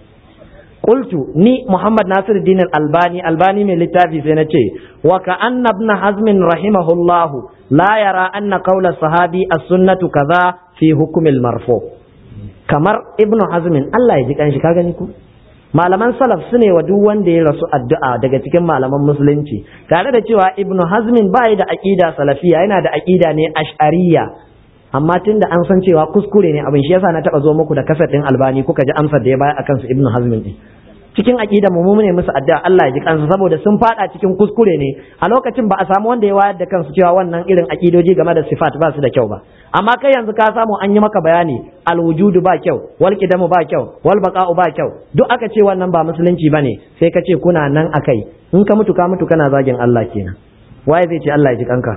qultu ni muhammad nasiruddin al-albani albani mai littafi sai na ce wa ka anna ibn hazm rahimahullahu la yara anna qawla sahabi as-sunnatu kaza fi hukm al-marfu kamar ibn hazm Allah ya ji kanshi ka gani ku malaman salaf su ne wa duk wanda ya rasu addu'a daga cikin malaman musulunci tare da cewa ibn hazm bai da aqida salafiya yana da aqida ne ash'ariyya amma tun da an san cewa kuskure ne abin shi yasa na taba zo muku da kasar din albani kuka ji amsar da ya bayar akan su ibnu hazmin din cikin aqida mu mu ne musu addu'a Allah ya ji kansu saboda sun fada cikin kuskure ne a lokacin ba a samu wanda ya wayar da kansu cewa wannan irin aqidoji game da sifat ba su da kyau ba amma kai yanzu ka samu an yi maka bayani alwujudu ba kyau wal qidamu ba kyau wal baqa'u ba kyau duk aka ce wannan ba musulunci bane sai ka ce kuna nan akai in ka mutu ka mutu kana zagin Allah kenan waye zai ce Allah ya ji kanka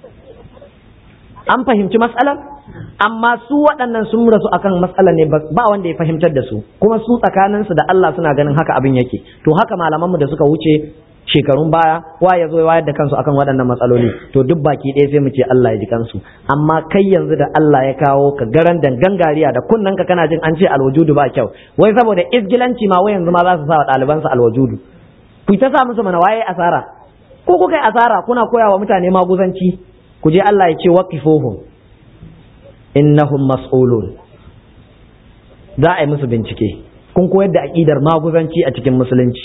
an fahimci matsalar amma su waɗannan sun rasu akan matsalar ne ba wanda ya fahimtar da su kuma su tsakaninsu da Allah suna ganin haka abin yake to haka malamanmu da suka wuce shekarun baya wa ya zo ya wayar da kansu akan waɗannan matsaloli to duk baki ɗaya sai mu ce Allah ya ji kansu amma kai yanzu da Allah ya kawo ka garan gangariya da kunnen ka kana jin an ce alwajudu ba kyau wai saboda izgilanci ma wai yanzu ma za su sa wa ɗalibansu alwajudu ku ta sa musu mana waye asara ko kuka yi asara kuna koya wa mutane maguzanci ku je Allah ya ce waqifuhum innahum mas'ulun za a yi musu bincike kun koyar da aqidar maguzanci a cikin musulunci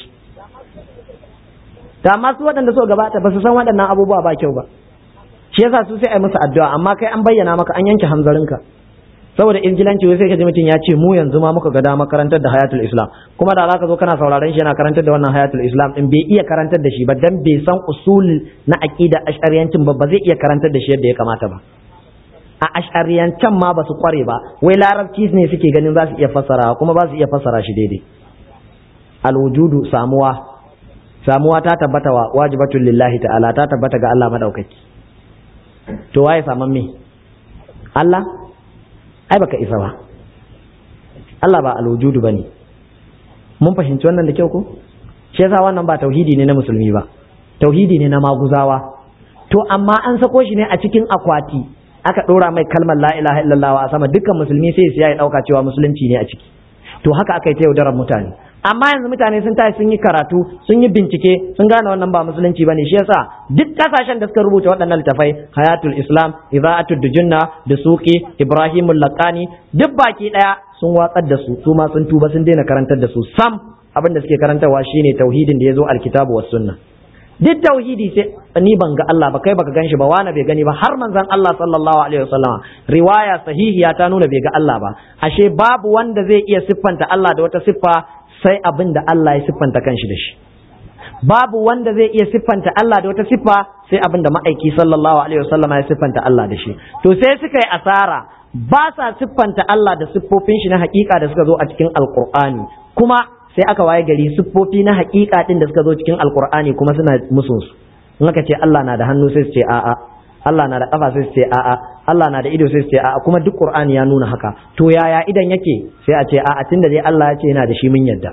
ta amma su waɗanda so gabata ba su san waɗannan abubuwa ba kyau ba shi yasa su sai a yi musu addu'a amma kai an bayyana maka an yanke hanzarinka saboda injilanci wai sai ka ji mutum ya ce mu yanzu ma muka ga dama karantar da hayatul islam kuma da zaka zo kana sauraron shi yana karantar da wannan hayatul islam din bai iya karantar da shi ba dan bai san usul na aqida ash'ariyancin ba ba zai iya karantar da shi yadda ya kamata ba a ash'ariyancan ma ba su kware ba wai larabci ne suke ganin za su iya fassara kuma ba su iya fassara shi daidai alwujudu samuwa samuwa ta tabbata wa wajibatul lillahi ta'ala ta tabbata ga Allah madaukaki to waye saman me Allah ai baka isa ba Allah ba alwujudu bane mun fahimci wannan da kyau ko shi yasa wannan ba tauhidi ne na musulmi ba tauhidi ne na maguzawa to amma an sako shi ne a cikin akwati aka dora mai kalmar la ilaha illallah a sama dukkan musulmi sai su ya dauka cewa musulunci ne a ciki to haka aka yi ta yaudarar mutane amma yanzu mutane sun tashi sun yi karatu sun yi bincike sun gane wannan ba musulunci bane shi yasa duk kasashen da suka rubuta waɗannan littafai hayatul islam iza'atul dujunna da suqi ibrahimul laqani duk baki daya sun watsar da su su ma sun tuba sun daina karantar da su sam abin da suke karantarwa shine tauhidin da yazo alkitabu was sunna duk tauhidi sai ni ban ga Allah ba kai baka gan shi ba wani bai gani ba har manzon Allah sallallahu alaihi wasallam riwaya sahihiya ta nuna bai ga Allah ba ashe babu wanda zai iya siffanta Allah da wata siffa sai abin da Allah ya siffanta kanshi da shi babu wanda zai iya siffanta Allah da wata siffa sai abin da ma'aiki sallallahu alaihi wasallam ya siffanta Allah da shi to sai suka yi asara ba sa siffanta Allah da siffofin shi na hakika da suka zo a cikin alqur'ani kuma sai aka waye gari siffofi na hakika din da suka zo cikin alqur'ani kuma suna musun su in aka ce Allah na da hannu sai su ce a'a Allah na da kafa sai su ce a'a Allah na da ido sai su ce a'a kuma duk qur'ani ya nuna haka to yaya idan yake sai a ce a'a tunda dai Allah ya ce yana da shi mun yadda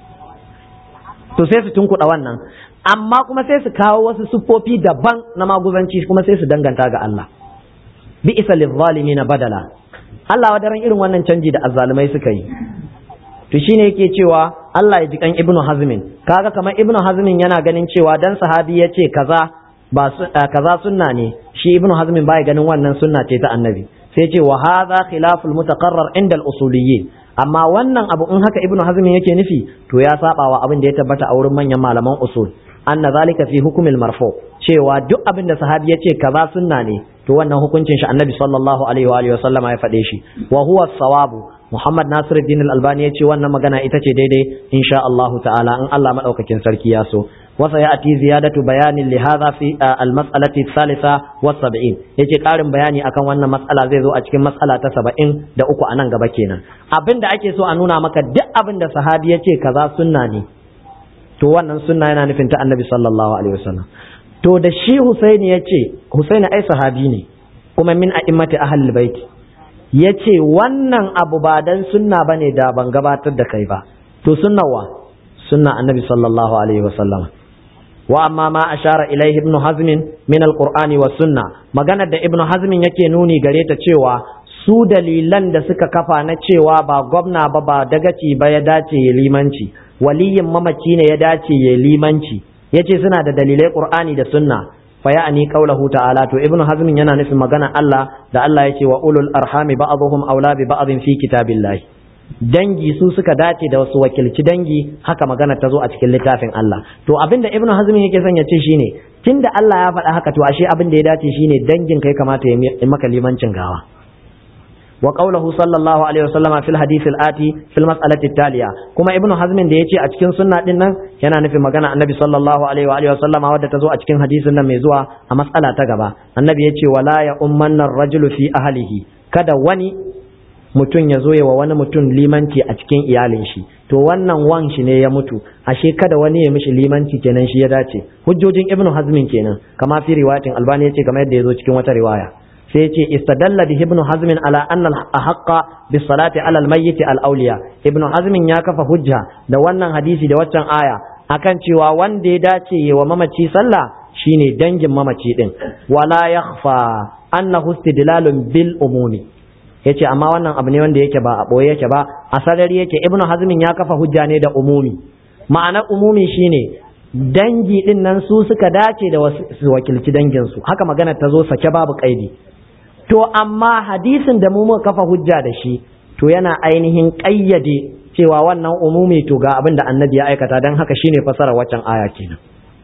to sai su tunkuɗa wannan amma kuma sai su kawo wasu siffofi daban na maguzanci kuma sai su danganta ga Allah bi isa na badala Allah wadaran irin wannan canji da azzalumai suka yi to shine yake cewa Allah ya ji kan Ibnu Hazmin kaga kamar Ibnu Hazmin yana ganin cewa dan sahabi ya ce kaza ba kaza sunna ne shi Ibnu Hazmin baya ganin wannan sunna ce ta Annabi sai ce wa hadha khilaful mutaqarrar inda al-usuliyyin amma wannan abu in haka ibnu hazm yake nufi to ya saba wa abin da ya tabbata a wurin manyan malaman usul anna zalika fi hukmil marfu cewa duk abin da sahabi ya ce kaza sunna ne to wannan hukuncin shi annabi sallallahu alaihi wa alihi wasallama ya faɗe shi wa huwa sawabu muhammad nasiruddin al-albani ya ce wannan magana ita ce daidai insha Allah ta'ala in Allah madaukakin sarki ya so وسيأتي زيادة بيان لهذا في المسألة الثالثة والسبعين yace ƙarin bayani akan wannan matsala zai zo a cikin matsala ta saba'in da uku a nan gaba kenan abin da ake so a nuna maka duk abin da sahabi ya ce kaza sunna ne to wannan sunna yana nufin ta annabi sallallahu alaihi wasallam to da shi husaini ya ce husaini ai sahabi ne kuma min a'immati ahlul bait ya ce wannan abu ba dan sunna bane da ban gabatar da kai ba to sunna wa sunna annabi sallallahu alaihi wasallam wa amma ma ashara ilaihi ibnu hazm min alqur'ani was sunna maganar da ibnu hazm yake nuni gare ta cewa su dalilan da suka kafa na cewa ba gwamna ba ba dagaci ba ya dace ya limanci waliyin mamaci ne ya dace ya limanci yace suna da dalilai qur'ani da sunna fa ya'ni qawluhu ta'ala to ibnu hazm yana nufin magana Allah da Allah yace wa ulul arhami ba'dhum awla bi ba'dhin fi kitabillahi dangi su suka dace da wasu wakilci dangi haka magana ta zo a cikin littafin Allah to abinda ibnu hazm yake son ya ce shine tunda Allah ya faɗa haka to ashe abin da ya dace shine dangin kai kamata ya maka limancin gawa wa qawluhu sallallahu alaihi wasallama fil hadith al ati fil mas'alati taliya kuma ibnu hazm da yace a cikin sunna din nan yana nufin magana annabi sallallahu alaihi wa alihi wasallama wadda ta zo a cikin hadisin nan mai zuwa a mas'ala ta gaba annabi yace wala ya ummanna ar-rajulu fi ahlihi kada wani mutum ya zo ya wa wani mutum limanci a cikin iyalin shi to wannan wan shi ne ya mutu ashe kada wani ya mishi limanci kenan shi ya dace hujjojin ibnu hazmin kenan kama fi riwayatin albani yace kamar yadda ya zo cikin wata riwaya sai yace istadalla bi ibnu hazmin ala anna al-ahqqa bis salati ala al-mayyit al-awliya ibnu hazmin ya kafa hujja da wannan hadisi da waccan aya akan cewa wanda ya dace ya wa mamaci sallah shine dangin mamaci din wala yakhfa annahu istidlalun bil umumi yace amma wannan abu ne wanda yake ba a boye yake ba a sarari yake ibnu hazmin ya kafa hujja ne da umumi ma'ana umumi shine dangi din nan su suka dace da wasu wakilci dangin su haka magana ta zo sake babu kaidi to amma hadisin da mu muka kafa hujja da shi to yana ainihin kayyade cewa wannan umumi to ga abin da annabi ya aikata dan haka shine fasara waccan aya kenan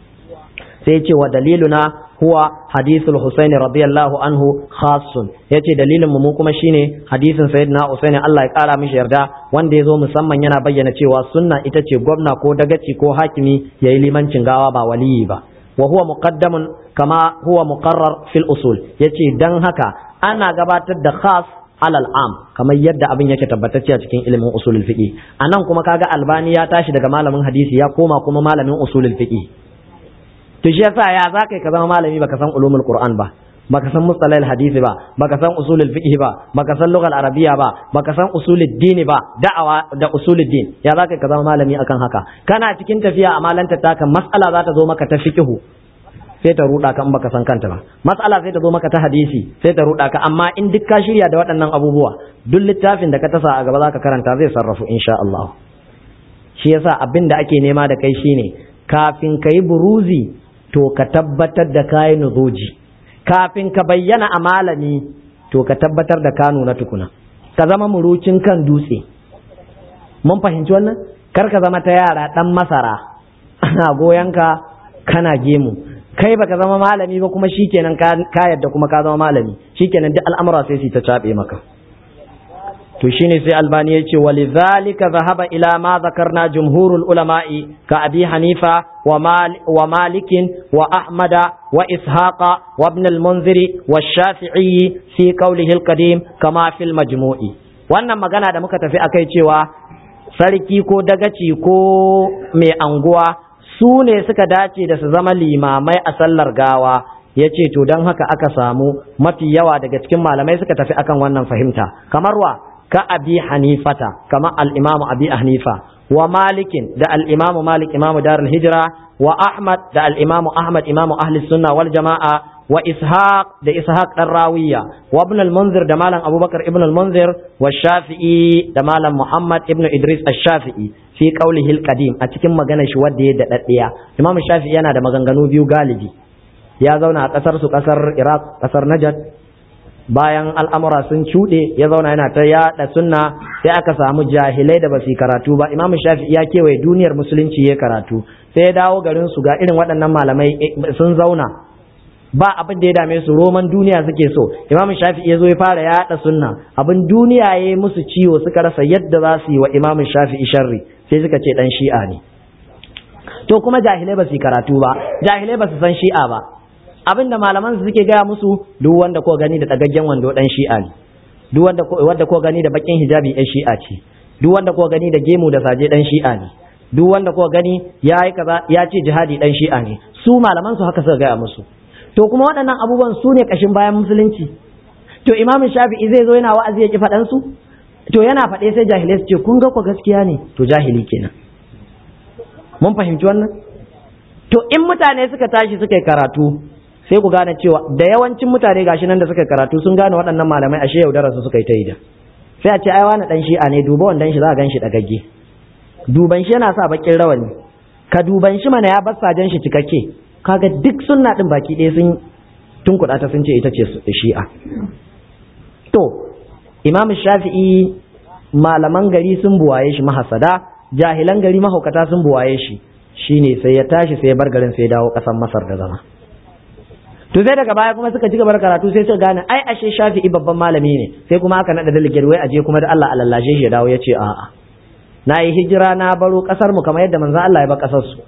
sai ce wa daliluna huwa hadithul Husaini radiyallahu anhu khassun yace dalilin mu kuma shine hadisin sayyidina Husaini Allah ya kara mishi yarda wanda yazo musamman yana bayyana cewa sunna ita ce gwamna ko dagaci ko hakimi yayi limancin gawa ba waliyi ba wa huwa muqaddamun kama huwa muqarrar fil usul yace dan haka ana gabatar da khas alal am kamar yadda abin yake tabbatacce a cikin ilimin usulul fiqi anan kuma kaga albani ya tashi daga malamin hadisi ya koma kuma malamin usulul fiqi to shi yasa ya za ka zama malami baka san ulumul qur'an ba baka san mustalahil hadisi ba baka san usulul fiqh ba baka san lugal arabiya ba baka san usulul dini ba da'awa da usulul din ya za ka zama malami akan haka kana cikin tafiya a malanta taka mas'ala za ta zo maka ta fiqhu sai ta ruda ka in baka san kanta ba mas'ala sai ta zo maka ta hadisi sai ta ruda ka amma in duk ka shirya da waɗannan abubuwa duk littafin da ka tasa a gaba za ka karanta zai sarrafu insha Allah shi yasa abin da ake nema da kai shine kafin ka yi buruzi to ka tabbatar da kayi nuzoji kafin ka bayyana a malami to ka tabbatar da ka nuna tukuna ka zama murucin kan dutse mun fahimci wannan kar ka zama ta yara dan masara ana goyon ka kana gemu kai baka zama malami ba kuma shikenan ka yadda kuma ka zama malami shikenan duk al'amura sai su ta cabe maka to shine sai albani ya ce walidhalika zahaba ila ma zakarna jumhurul ulama'i ka abi hanifa wa malikin wa ahmada wa ishaqa wa ibn al-munziri wa shafi'i fi qawlihi al-qadim kama fil majmu'i wannan magana da muka tafi akai cewa sarki ko dagaci ko mai anguwa su ne suka dace da su zama limamai a sallar gawa ya ce to don haka aka samu mafi yawa daga cikin malamai suka tafi akan wannan fahimta kamar wa ka abi hanifata kamar al'imamu abi hanifa wa malikin da al'imamu malik imamu darul hijira wa ahmad da al'imamu ahmad imamu ahli sunna wal jama'a wa ishaq da ishaq dan rawiya wa ibn al-munzir da malam abubakar ibn al-munzir wa shafi'i da malam muhammad ibn idris ash-shafi'i fi qawlihi al-qadim a cikin maganar shi wanda ya dadaddiya imam shafi'i yana da maganganu biyu galibi ya zauna a kasar su kasar iraq kasar najd bayan al'amura sun cuɗe ya zauna yana ta yaɗa sunna sai aka samu jahilai da ba su karatu ba imam shafi'i ya kewaye duniyar musulunci ya karatu sai ya dawo garin su ga irin waɗannan malamai sun zauna ba abin da ya dame su roman duniya suke so imam shafi'i ya zo ya fara yaɗa sunna abin duniya ya yi musu ciwo suka rasa yadda za su yi wa imam shafi'i sharri sai suka ce dan shi'a ne to kuma jahilai ba su karatu ba jahilai ba su san shi'a ba abinda malaman su suke gaya musu duk wanda ko gani da dagaggen wando dan shi'a ne duk wanda ko wanda ko gani da bakin hijabi ɗan shi'a ce duk wanda ko gani da gemu da saje dan shi'a ne duk wanda ko gani ya yi kaza ya ce jihadi dan shi'a ne su malaman su haka suka gaya musu to kuma waɗannan abubuwan su ne kashin bayan musulunci to imamin shafi'i zai zo yana wa'azi ya ki faɗan su to yana faɗe sai jahilai su ce kun ga ko gaskiya ne to jahili kenan mun fahimci wannan to in mutane suka tashi suka yi karatu sai ku gane cewa da yawancin mutane gashi nan da suka yi karatu sun gane waɗannan malamai ashe yaudara su suka yi ta yi da sai a ce ai wani dan shi'a ne duba wannan shi za a gan shi dagagge duban shi yana sa bakin rawani ka duban shi mana ya bar sajen shi cikakke kaga duk sunna din baki ɗaya sun tunkuɗa ta sun ce ita ce shi'a to imam shafi'i malaman gari sun buwaye shi mahasada jahilan gari mahaukata sun buwaye shi shine sai ya tashi sai ya bar garin sai ya dawo ƙasar masar da zama to sai daga baya kuma suka ci gaba da karatu sai suka gane ai ashe shafi'i babban malami ne sai kuma aka nada daligir wai aje kuma da Allah alallashe shi ya dawo ya ce a'a na yi hijira na baro kasar mu kamar yadda manzon Allah ya ba kasar su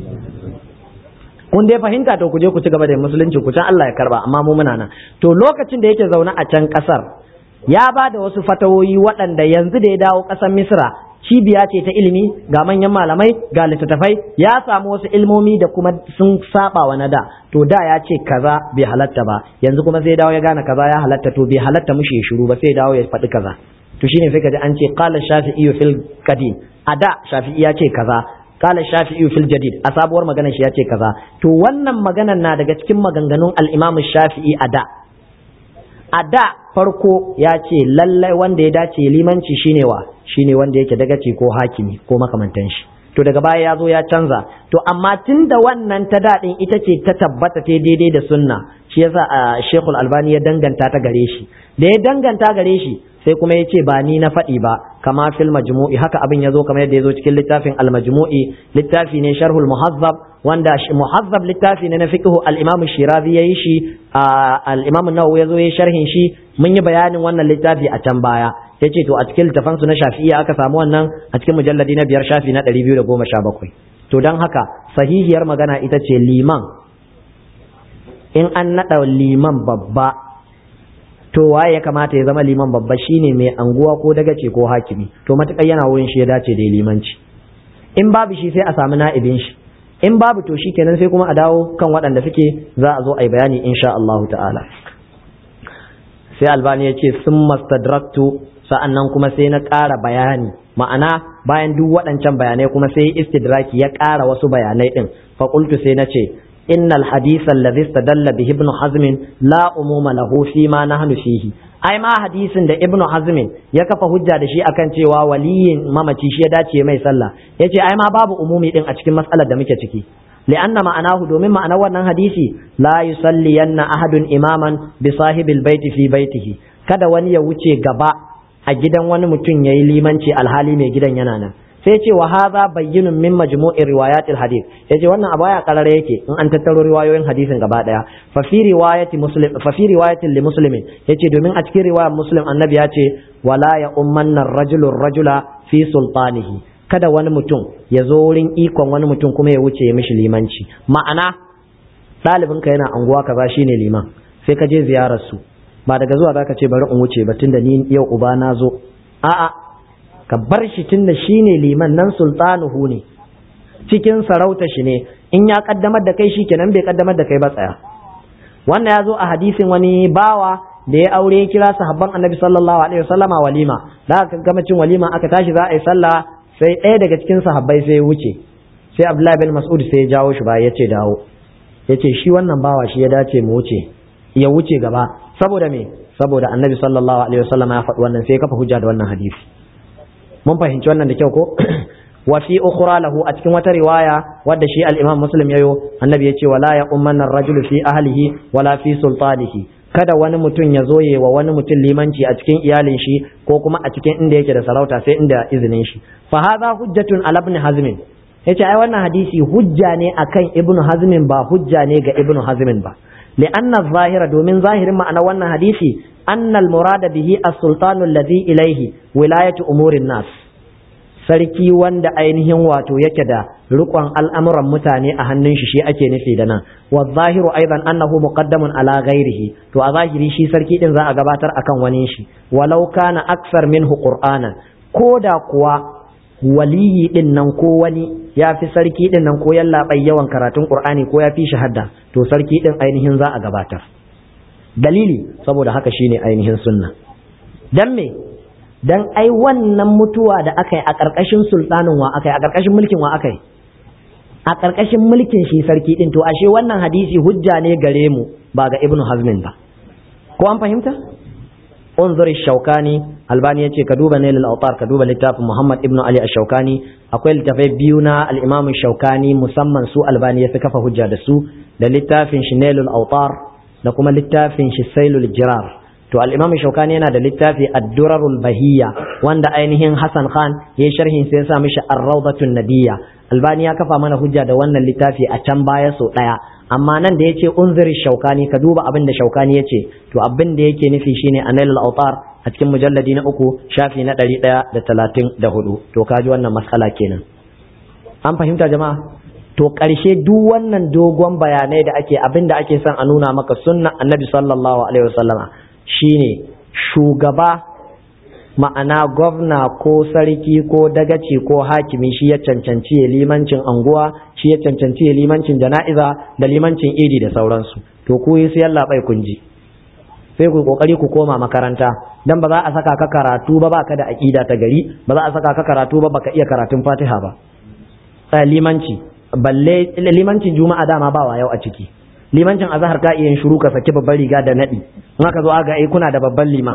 kun dai fahimta to ku je ku ci gaba da musulunci ku can Allah ya karba amma mu muna nan to lokacin da yake zaune a can kasar ya ba da wasu fatawoyi waɗanda yanzu da ya dawo ƙasar Misra cibiya ce ta ilimi ga manyan malamai ga littattafai ya samu wasu ilmomi da kuma sun saba wa na da to da ya ce kaza bai halatta ba yanzu kuma sai dawo ya gane kaza ya halatta to bai halatta mushi ya shiru ba sai dawo ya faɗi kaza to shine sai kaji an ce qala shafi'i fil qadim a da shafi'i ya ce kaza qala shafi'i fil jadid a sabuwar maganar shi ya ce kaza to wannan maganar na daga cikin maganganun al-imam shafi'i a da a da farko ya ce lallai wanda ya dace limanci shine wa shine wanda yake dagaci ko hakimi ko makamantan shi to daga baya ya zo ya canza to amma tun da wannan ta daɗin ita ce ta tabbata ta daidai da sunna shi yasa a shekul albani ya danganta ta gare shi da ya danganta gare shi sai kuma ya ce ba ni na faɗi ba kama fil majmu'i haka abin ya zo kamar yadda ya zo cikin littafin al majmu'i littafi ne sharhul muhazzab wanda muhazzab littafi ne na fiqhu al-imam shirazi yayi shi al-imam nawawi yazo yayi sharhin shi mun yi bayanin wannan littafi a can baya yace to a cikin littafan su na shafi'iyya aka samu wannan a cikin mujalladi na biyar shafi na 217 to dan haka sahihiyar magana ita ce liman in an nada liman babba to waye ya kamata ya zama liman babba shine mai anguwa ko dagace ko hakimi to matakai yana wurin shi ya dace da limanci in babu shi sai a samu na'ibin shi in babu to kenan sai kuma a dawo kan waɗanda suke za a zo a yi bayani insha Allah ta'ala sai albani ya ce sun mastadraktu sa'annan kuma sai na ƙara bayani ma'ana bayan duk waɗancan bayanai kuma sai istidraki ya ƙara wasu bayanai ɗin faƙultu sai na ce innal hadisa alladhi istadalla bihi ibn hazm la umuma lahu fi ma nahnu fihi ai ma hadisin da ibnu hazmin ya kafa hujja da shi akan cewa waliyin mamaci shi ya dace mai sallah yace ai ma babu umumi din a cikin matsalar da muke ciki li'anna ma'anahu domin ma'anar wannan hadisi la yusalliyanna ahadun imaman bi sahibil baiti fi baitihi kada wani ya wuce gaba a gidan wani mutum yayi limanci alhali mai gidan yana nan sai ce wa hadha bayyinun min majmu'ir riwayatil hadith yace wannan abu ya karare yake in an tattaro riwayoyin hadisin gaba daya fa fi riwayati muslim fa fi riwayatin li muslimin yace domin a cikin riwayar muslim annabi ya ce wala ya ummanna rajulu rajula fi sultanihi kada wani mutum ya zo wurin ikon wani mutum kuma ya wuce ya mishi limanci ma'ana ɗalibinka yana anguwa kaza shine liman sai ka je ziyarar su ba daga zuwa zaka ce bari in wuce ba tunda ni yau uba na zo a'a ka bar shi tunda shine liman nan sultanuhu ne cikin sarauta shi ne in ya kaddamar da kai shi kenan bai kaddamar da kai ba tsaya wannan ya zo a hadisin wani bawa da ya aure ya kira sahabban annabi sallallahu alaihi wasallama walima da aka gama cin walima aka tashi za a yi sallah sai ɗaya daga cikin sahabbai sai ya wuce sai abdullahi bin mas'ud sai ya jawo shi ba ya ce dawo ya ce shi wannan bawa shi ya dace mu wuce ya wuce gaba saboda me saboda annabi sallallahu alaihi wasallama ya faɗi wannan sai ya kafa hujja da wannan hadisi mun fahimci wannan da kyau ko wa fi ukhra lahu a cikin wata riwaya wadda shi al-imam muslim yayo annabi ya ce wala ya ummanna ar-rajulu fi ahlihi wala fi sultanihi kada wani mutum ya zoye wa wani mutum limanci a cikin iyalin shi ko kuma a cikin inda yake da sarauta sai inda izinin shi fa hadha hujjatun ala ibn hazm yace ai wannan hadisi hujja ne akan ibn hazm ba hujja ne ga ibn hazm ba li'anna zahira domin zahirin ma'ana wannan hadisi anna al-murada bihi as-sultanu alladhi ilayhi wilayatu umurin nas sarki wanda ainihin wato yake da rikon al'amuran mutane a hannun shi shi ake nufi da nan wa zahiru aidan annahu muqaddamun ala ghairihi to a zahiri shi sarki din za a gabatar akan wani shi walau kana aksar minhu qur'anan ko da kuwa waliyi din nan ko wani ya fi sarki din nan ko yallaɓai yawan karatun qur'ani ko ya fi shahada to sarki din ainihin za a gabatar dalili saboda haka shine ainihin sunna dan me dan ai wannan mutuwa da aka yi a ƙarƙashin sultanin wa aka yi a ƙarƙashin mulkin wa aka yi a ƙarƙashin mulkin shi sarki din to ashe wannan hadisi hujja ne gare mu ba ga ibnu hazmin ba ko an fahimta unzur shaukani albani yace ka duba nailul autar ka duba littafin muhammad ibnu ali ash-shaukani akwai littafai biyu na al-imam shaukani musamman su albani ya fi kafa hujja da su da littafin shi nailul autar da kuma littafin shi sailul jirar to al-imam shaukani yana da littafi ad-durarul bahiyya wanda ainihin hasan khan ya sharhin sai ya sa mishi ar-rawdatun nabiyya albani ya kafa mana hujja da wannan littafi a can baya so daya amma nan da yace unziri shaukani ka duba abin da shaukani yace to abin da yake nufi shine anailul autar a cikin mujalladi na uku shafi na ɗari ɗaya da talatin da hudu to kaji wannan matsala kenan an fahimta jama'a to ƙarshe duk wannan dogon bayanai da ake abin da ake son a nuna maka sunna annabi sallallahu alaihi wasallama shine shugaba ma'ana gwamna ko sarki ko dagaci ko hakimi shi ya cancanci ya limancin anguwa shi ya cancanci ya limancin jana'iza da limancin idi da sauransu to ku yi sai Allah bai kunji sai ku kokari ku koma makaranta dan ba za a saka ka karatu ba baka da aqida ta gari ba za a saka ka karatu ba baka iya karatun Fatiha ba sai limanci balle limancin juma'a dama ba wa yau a ciki limancin azhar ka iya shiru ka saki babban riga da nadi in aka zo aga ai kuna da babban liman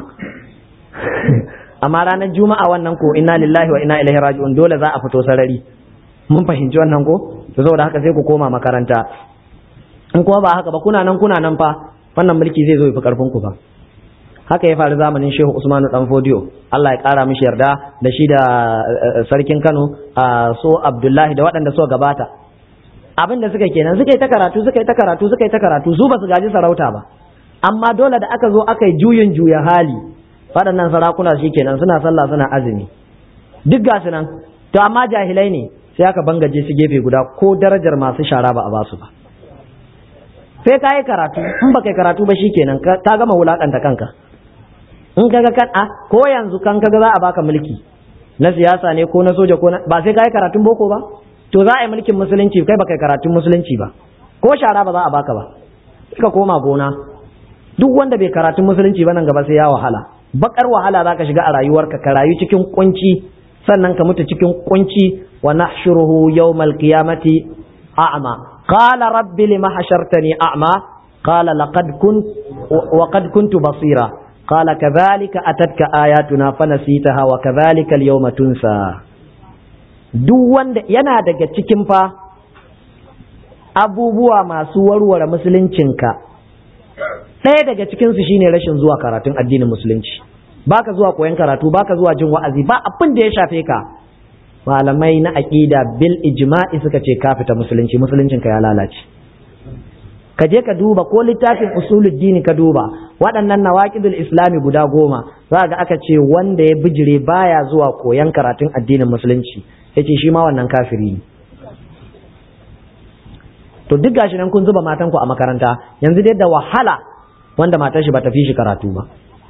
amma ranar juma'a wannan ko inna lillahi wa inna ilaihi raji'un dole za a fito sarari mun fahimci wannan ko to saboda haka sai ku koma makaranta in kuma ba haka ba kuna nan kuna nan fa wannan mulki zai zo ya fi karfin ku ba haka ya faru zamanin Shehu Usmanu dan Fodiyo Allah ya kara mishi yarda da shi da sarkin Kano so Abdullahi da waɗanda suka gabata abin da suka kenan suka yi ta karatu suka yi ta karatu suka yi ta karatu su ba su gaji sarauta ba amma dole da aka zo aka yi juyin juya hali waɗannan sarakuna shi kenan suna sallah suna azumi duk ga su nan to amma jahilai ne sai aka bangaje su gefe guda ko darajar masu shara ba a ba su ba sai ka yi karatu in ba kai karatu ba shi kenan ka gama wulakanta kanka in kaga kan a ko yanzu kan kaga za a baka mulki na siyasa ne ko na soja ko ba sai ka yi karatun boko ba to za a yi mulkin musulunci kai ba kai karatun musulunci ba ko shara ba za a baka ba ka koma gona duk wanda bai karatun musulunci ba nan gaba sai ya wahala bakar wahala zaka shiga a rayuwarka ka rayu cikin kunci sannan ka mutu cikin kunci wa nahshuruhu yawmal qiyamati a'ma qala rabbi lima hashartani a'ma qala laqad kunt wa qad kuntu basira qala kadhalika atatka ayatuna fanasitaha wa kadhalika al-yawma tunsa duk wanda yana daga cikin fa abubuwa masu warware musuluncinka ɗaya daga cikinsu shine rashin zuwa karatun addinin musulunci baka zuwa koyon karatu baka zuwa jin wa'azi ba abin da ya shafe ka malamai na aqida bil ijma'i suka ce ka fita musulunci musuluncin ka ya lalace ka je ka duba ko littafin usuluddini ka duba waɗannan nawaqidul islami guda goma za ga aka ce wanda ya bijire baya zuwa koyan karatun addinin musulunci yace shi ma wannan kafiri ne to duk gashi nan kun zuba matan ku a makaranta yanzu dai da wahala wanda matar shi bata fi shi karatu ba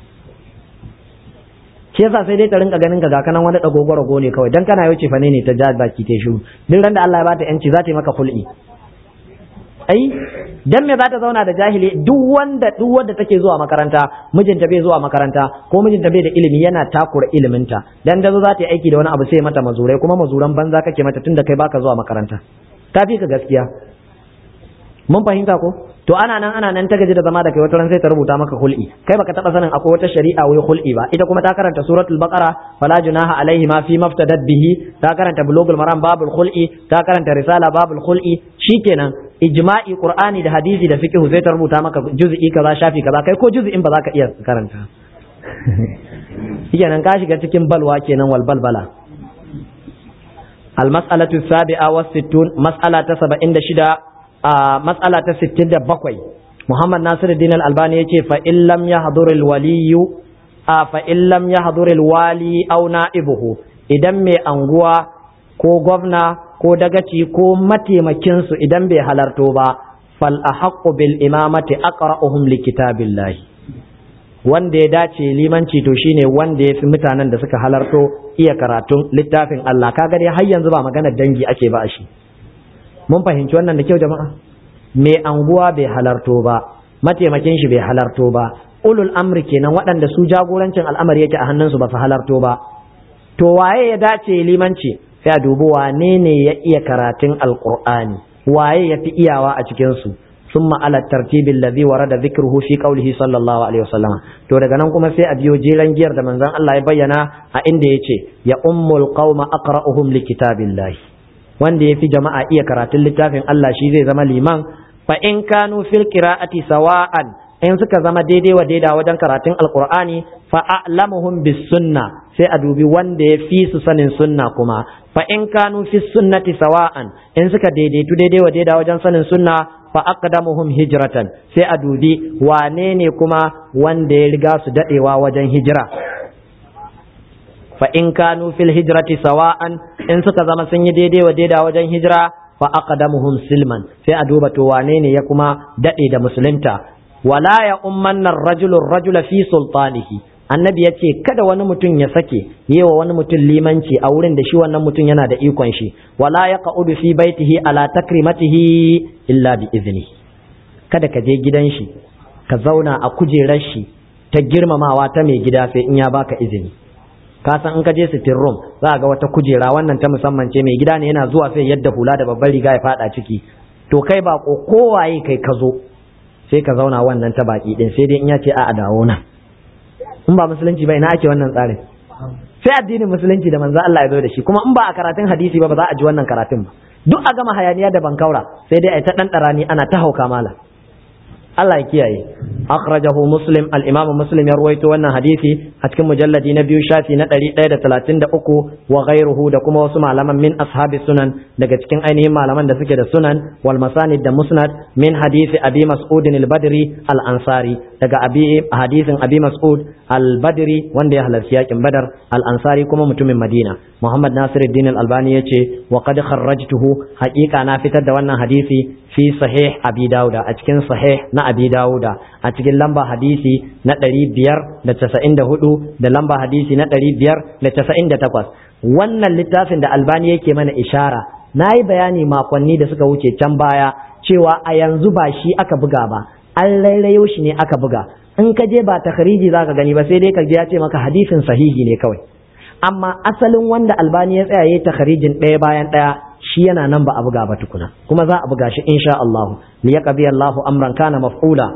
shi yasa sai dai ta rinka ganin ka ga kanan wani dagogoro go ne kawai dan kana yau ce fa ne ta ja baki ta shiru duk ran da Allah ya bata yanci za ta yi maka kul'i ai dan me za ta zauna da jahili duk wanda duk wanda take zuwa makaranta mijinta bai zuwa makaranta ko mijinta bai da ilimi yana takura iliminta dan da zo za ta yi aiki da wani abu sai mata mazurai kuma mazuran banza kake mata tunda kai baka zuwa makaranta ta fi ka gaskiya mun fahimta ko to ana nan ana nan ta gaji da zama da kai wata ran sai ta rubuta maka hul'i kai baka taba sanin akwai wata shari'a wai hul'i ba ita kuma ta karanta suratul baqara fala junaha alaihi ma fi maftadat bihi ta karanta bulugul maram babul hul'i ta karanta risala babul hul'i shikenan ijma'i qur'ani da hadisi da fiqh sai ta rubuta maka juz'i kaza shafi kaza kai ko juz'in ba za ka iya karanta shikenan ka shiga cikin balwa kenan wal balbala المسألة السابعة والستون مسألة سبع عند شدة a matsala ta 67 Muhammad Nasiruddin Al-Albani yace fa in lam yahdhur al-waliyu a fa in lam yahdhur al-wali aw na'ibuhu idan mai anguwa ko gwamna ko dagaci ko mataimakin su idan bai halarto ba fal ahaqqu bil imamati aqra'uhum li kitabillahi wanda ya dace limanci to shine wanda ya fi mutanen da suka halarto iya karatun littafin Allah kaga dai har yanzu ba magana dangi ake ba a shi mun fahimci wannan da kyau jama'a mai anguwa bai halarto ba mataimakin shi bai halarto ba ulul amri kenan waɗanda su jagorancin al'amari yake a hannunsu ba su halarto ba to waye ya dace limanci sai a dubi wane ne ya iya karatun alqur'ani waye ya fi iyawa a cikin su ثم على الترتيب الذي ورد ذكره في قوله صلى الله عليه وسلم to daga nan kuma sai a biyo jeran giyar da manzon Allah ya bayyana a inda yace ya ummul qauma aqra'uhum likitabillahi wanda ya fi jama'a iya karatun littafin Allah shi zai zama liman fa in kanu fil qira'ati sawa'an in suka zama daidai wa daida wajen karatun alqur'ani fa a'lamuhum bis sunna sai a dubi wanda ya fi su sanin sunna kuma fa in kanu fi sunnati sawa'an in suka daidaitu daidai wa daida wajen sanin sunna fa aqdamuhum hijratan sai a dubi wane ne kuma wanda ya riga su dadewa wajen hijira fa in kanu fil hijrati sawa'an in suka zama sun yi daidai wa daida wajen hijira fa aqdamuhum silman sai a duba to wane ne ya kuma dade da musulunta wala ya ummanna ar-rajulu ar-rajula fi sultanihi annabi ya ce kada wani mutum ya sake yewa wani mutum limanci a wurin da shi wannan mutum yana da ikon shi wala ya qa'udu fi baitihi ala takrimatihi illa bi izni kada ka je gidan shi ka zauna a kujerar shi ta girmamawa ta mai gida sai in ya baka izini ka san in ka je sitting room za ga wata kujera wannan ta musamman ce mai gida ne yana zuwa sai yadda hula da babbar riga ya fada ciki to kai ba ko kowaye kai ka zo sai ka zauna wannan ta baki din sai dai in ya ce a dawo nan in ba musulunci ba ina ake wannan tsarin sai addinin musulunci da manzo Allah ya zo da shi kuma in ba a karatun hadisi ba ba za a ji wannan karatun ba duk a gama hayaniya da bankaura sai dai a ta dan darani ana ta hauka mala Allah ya kiyaye akhrajahu muslim al-imam muslim ya ruwaito wannan hadisi a cikin mujalladi na biyu shafi na 133 wa ghayruhu da kuma wasu malaman min ashabi sunan daga cikin ainihin malaman da suke da sunan wal masanid da musnad min hadisi abi mas'ud al-badri al-ansari daga abi hadisin abi mas'ud al-badri wanda ya halarci yakin badar al-ansari kuma mutumin madina muhammad nasiruddin al-albani yace wa qad kharrajtuhu haqiqa na fitar da wannan hadisi fi sahih abi dauda a cikin sahih na abi dauda a cikin lamba hadisi na ɗari biyar da casa'in da hudu da lamba hadisi na ɗari biyar da casa'in da takwas wannan littafin da albani yake mana ishara na yi bayani makonni da suka wuce can baya cewa a yanzu ba shi aka buga ba an rairayo shi ne aka buga in ka je ba takhriji za ka gani ba sai dai ka je ya ce maka hadisin sahihi ne kawai amma asalin wanda albani ya tsaya ya takharijin ɗaya bayan ɗaya shi yana nan ba a buga ba tukuna kuma za a buga shi insha Allah li yaqdi Allahu amran kana maf'ula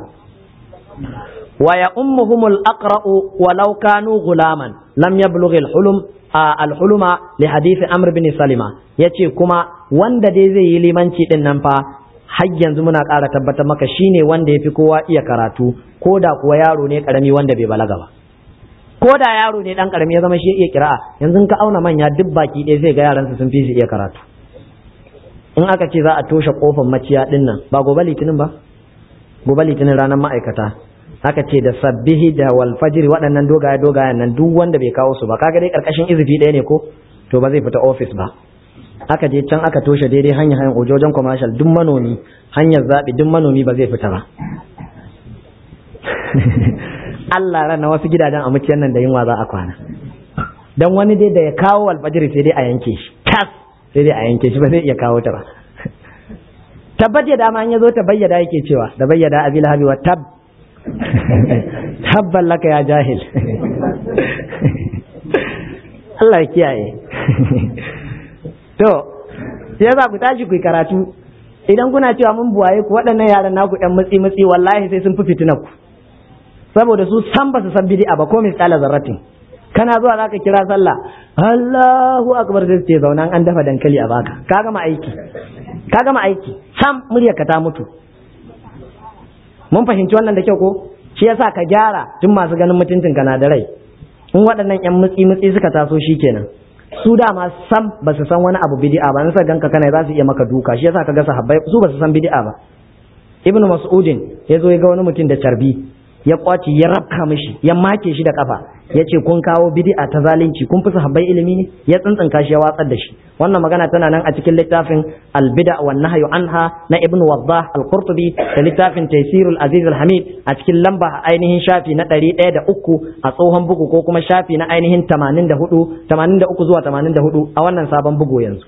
wa ya ummuhum al-aqra'u walau kanu gulaman lam yablugh al-hulum al-huluma li hadith Amr bin Salima yace kuma wanda dai zai yi limanci din nan fa har yanzu muna ƙara tabbatar maka shine wanda yafi kowa iya karatu ko da kuwa yaro ne karami wanda bai balaga ba ko da yaro ne dan karami ya zama shi iya kira'a yanzu ka auna manya duk baki ɗaya zai ga yaran su sun fi shi iya karatu in aka ce za a toshe kofar maciya din nan ba gobe litinin ba gobe litinin ranar ma'aikata aka ce da sabbihi da wal fajr waɗannan dogaye dogayen nan duk wanda bai kawo su ba kaga dai karkashin izifi ɗaya ne ko to ba zai fita office ba aka je can aka toshe daidai hanya hanyar ojojen commercial duk manomi hanyar zaɓi duk manomi ba zai fita ba Allah rana wasu gidajen a muciyar nan da yunwa za a kwana dan wani dai da ya kawo alfajiri sai dai a yanke shi tas sai dai a yanke shi ba zai iya kawo ta ba tabbat ya dama an ya zo ta bayyada yake cewa da bayyada abil habi wa tab tabban laka ya jahil Allah ya kiyaye to sai za ku tashi ku karatu idan kuna cewa mun buwaye ku waɗannan yaran naku ɗan mutsi mutsi wallahi sai sun fi fitina ku saboda su san ba su san bid'a ba ko misqala zarratin kana zuwa zaka kira sallah Allahu akbar sai ce zauna an dafa dankali a baka ka gama aiki ka gama aiki sam muryarka ta mutu mun fahimci wannan da kyau ko shi yasa ka gyara tun masu ganin mutuncin ka na da rai in waɗannan yan mutsi mutsi suka taso shikenan su dama sam ba su san wani abu bid'a ba nasa ganka kana za su iya maka duka shi yasa ka ga sahabbai su ba su san bid'a ba ibnu mas'udin ya zo ya ga wani mutum da carbi ya kwaci ya rabka mishi ya make shi da kafa ya ce kun kawo bid'a ta zalunci kun fi sahabbai ilimi ne ya tsintsinka shi ya watsar da shi wannan magana tana nan a cikin littafin al-bid'a wan nahyu anha na ibnu waddah al-qurtubi da littafin taysirul aziz al-hamid a cikin lamba ainihin shafi na 103 a tsohon bugu ko kuma shafi na ainihin 84 83 zuwa 84 a wannan sabon bugu yanzu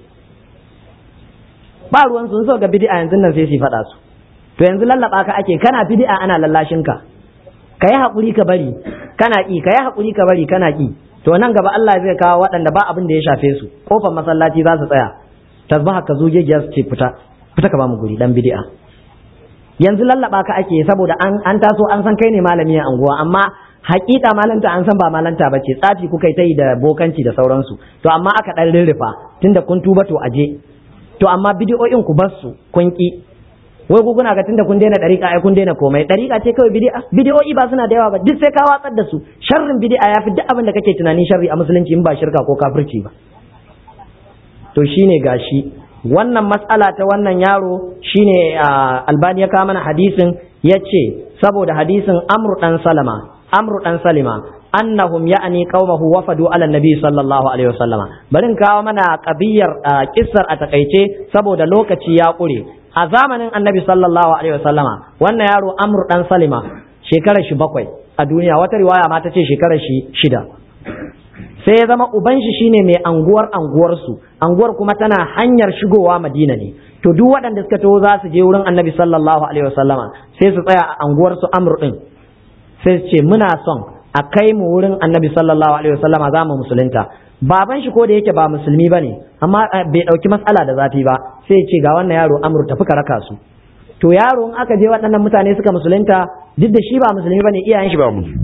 ba ruwan sun so ga bid'a yanzu nan sai su faɗa su to yanzu lallaba ka ake kana bid'a ana lallashin ka ka yi haƙuri ka bari kana ƙi ka yi haƙuri ka bari kana ƙi to nan gaba Allah zai kawo waɗanda ba abin da ya shafe su kofar masallaci za su tsaya tasbaha ka zo gegiya su ce fita fita ka ba mu guri dan bid'a yanzu lallaba ka ake saboda an an taso an san kai ne malami a anguwa amma hakika malanta an san ba malanta ba ce tsafi kuka yi ta yi da bokanci da sauransu to amma aka ɗan rirrifa tunda kun tuba to aje to amma bidiyoyin ku bar su kun ƙi wai ku kuna ga tunda kun daina dariƙa ai kun daina komai dariƙa ce kawai bid'a bid'o'i ba suna da yawa ba duk sai ka watsar da su sharrin bid'a ya fi duk abin da kake tunanin sharri a musulunci in ba shirka ko kafirci ba to shine gashi wannan matsala ta wannan yaro shine albani ya kawo mana hadisin yace saboda hadisin amru dan salama amru dan salima annahum ya'ni qaumahu wafadu ala nabi sallallahu alaihi wasallama barin kawo mana kabiyar kissar a takaice saboda lokaci ya kure a zamanin annabi sallallahu alaihi wasallama wannan yaro amru dan salima shekarar shi bakwai a duniya wata riwaya ma ta ce shekarar shi shida sai ya zama uban shi shine mai anguwar anguwar su anguwar kuma tana hanyar shigowa madina ne to duk waɗanda suka taho za su je wurin annabi sallallahu alaihi wasallama sai su tsaya a anguwar su amru din sai su ce muna son a kai mu wurin annabi sallallahu alaihi wasallama za mu musulunta baban shi ko da yake ba musulmi bane amma bai dauki matsala da zafi ba sai ya ce ga wannan yaro amru tafi ka raka su to yaro in aka je waɗannan mutane suka musulunta duk da shi ba musulmi bane iyayen shi ba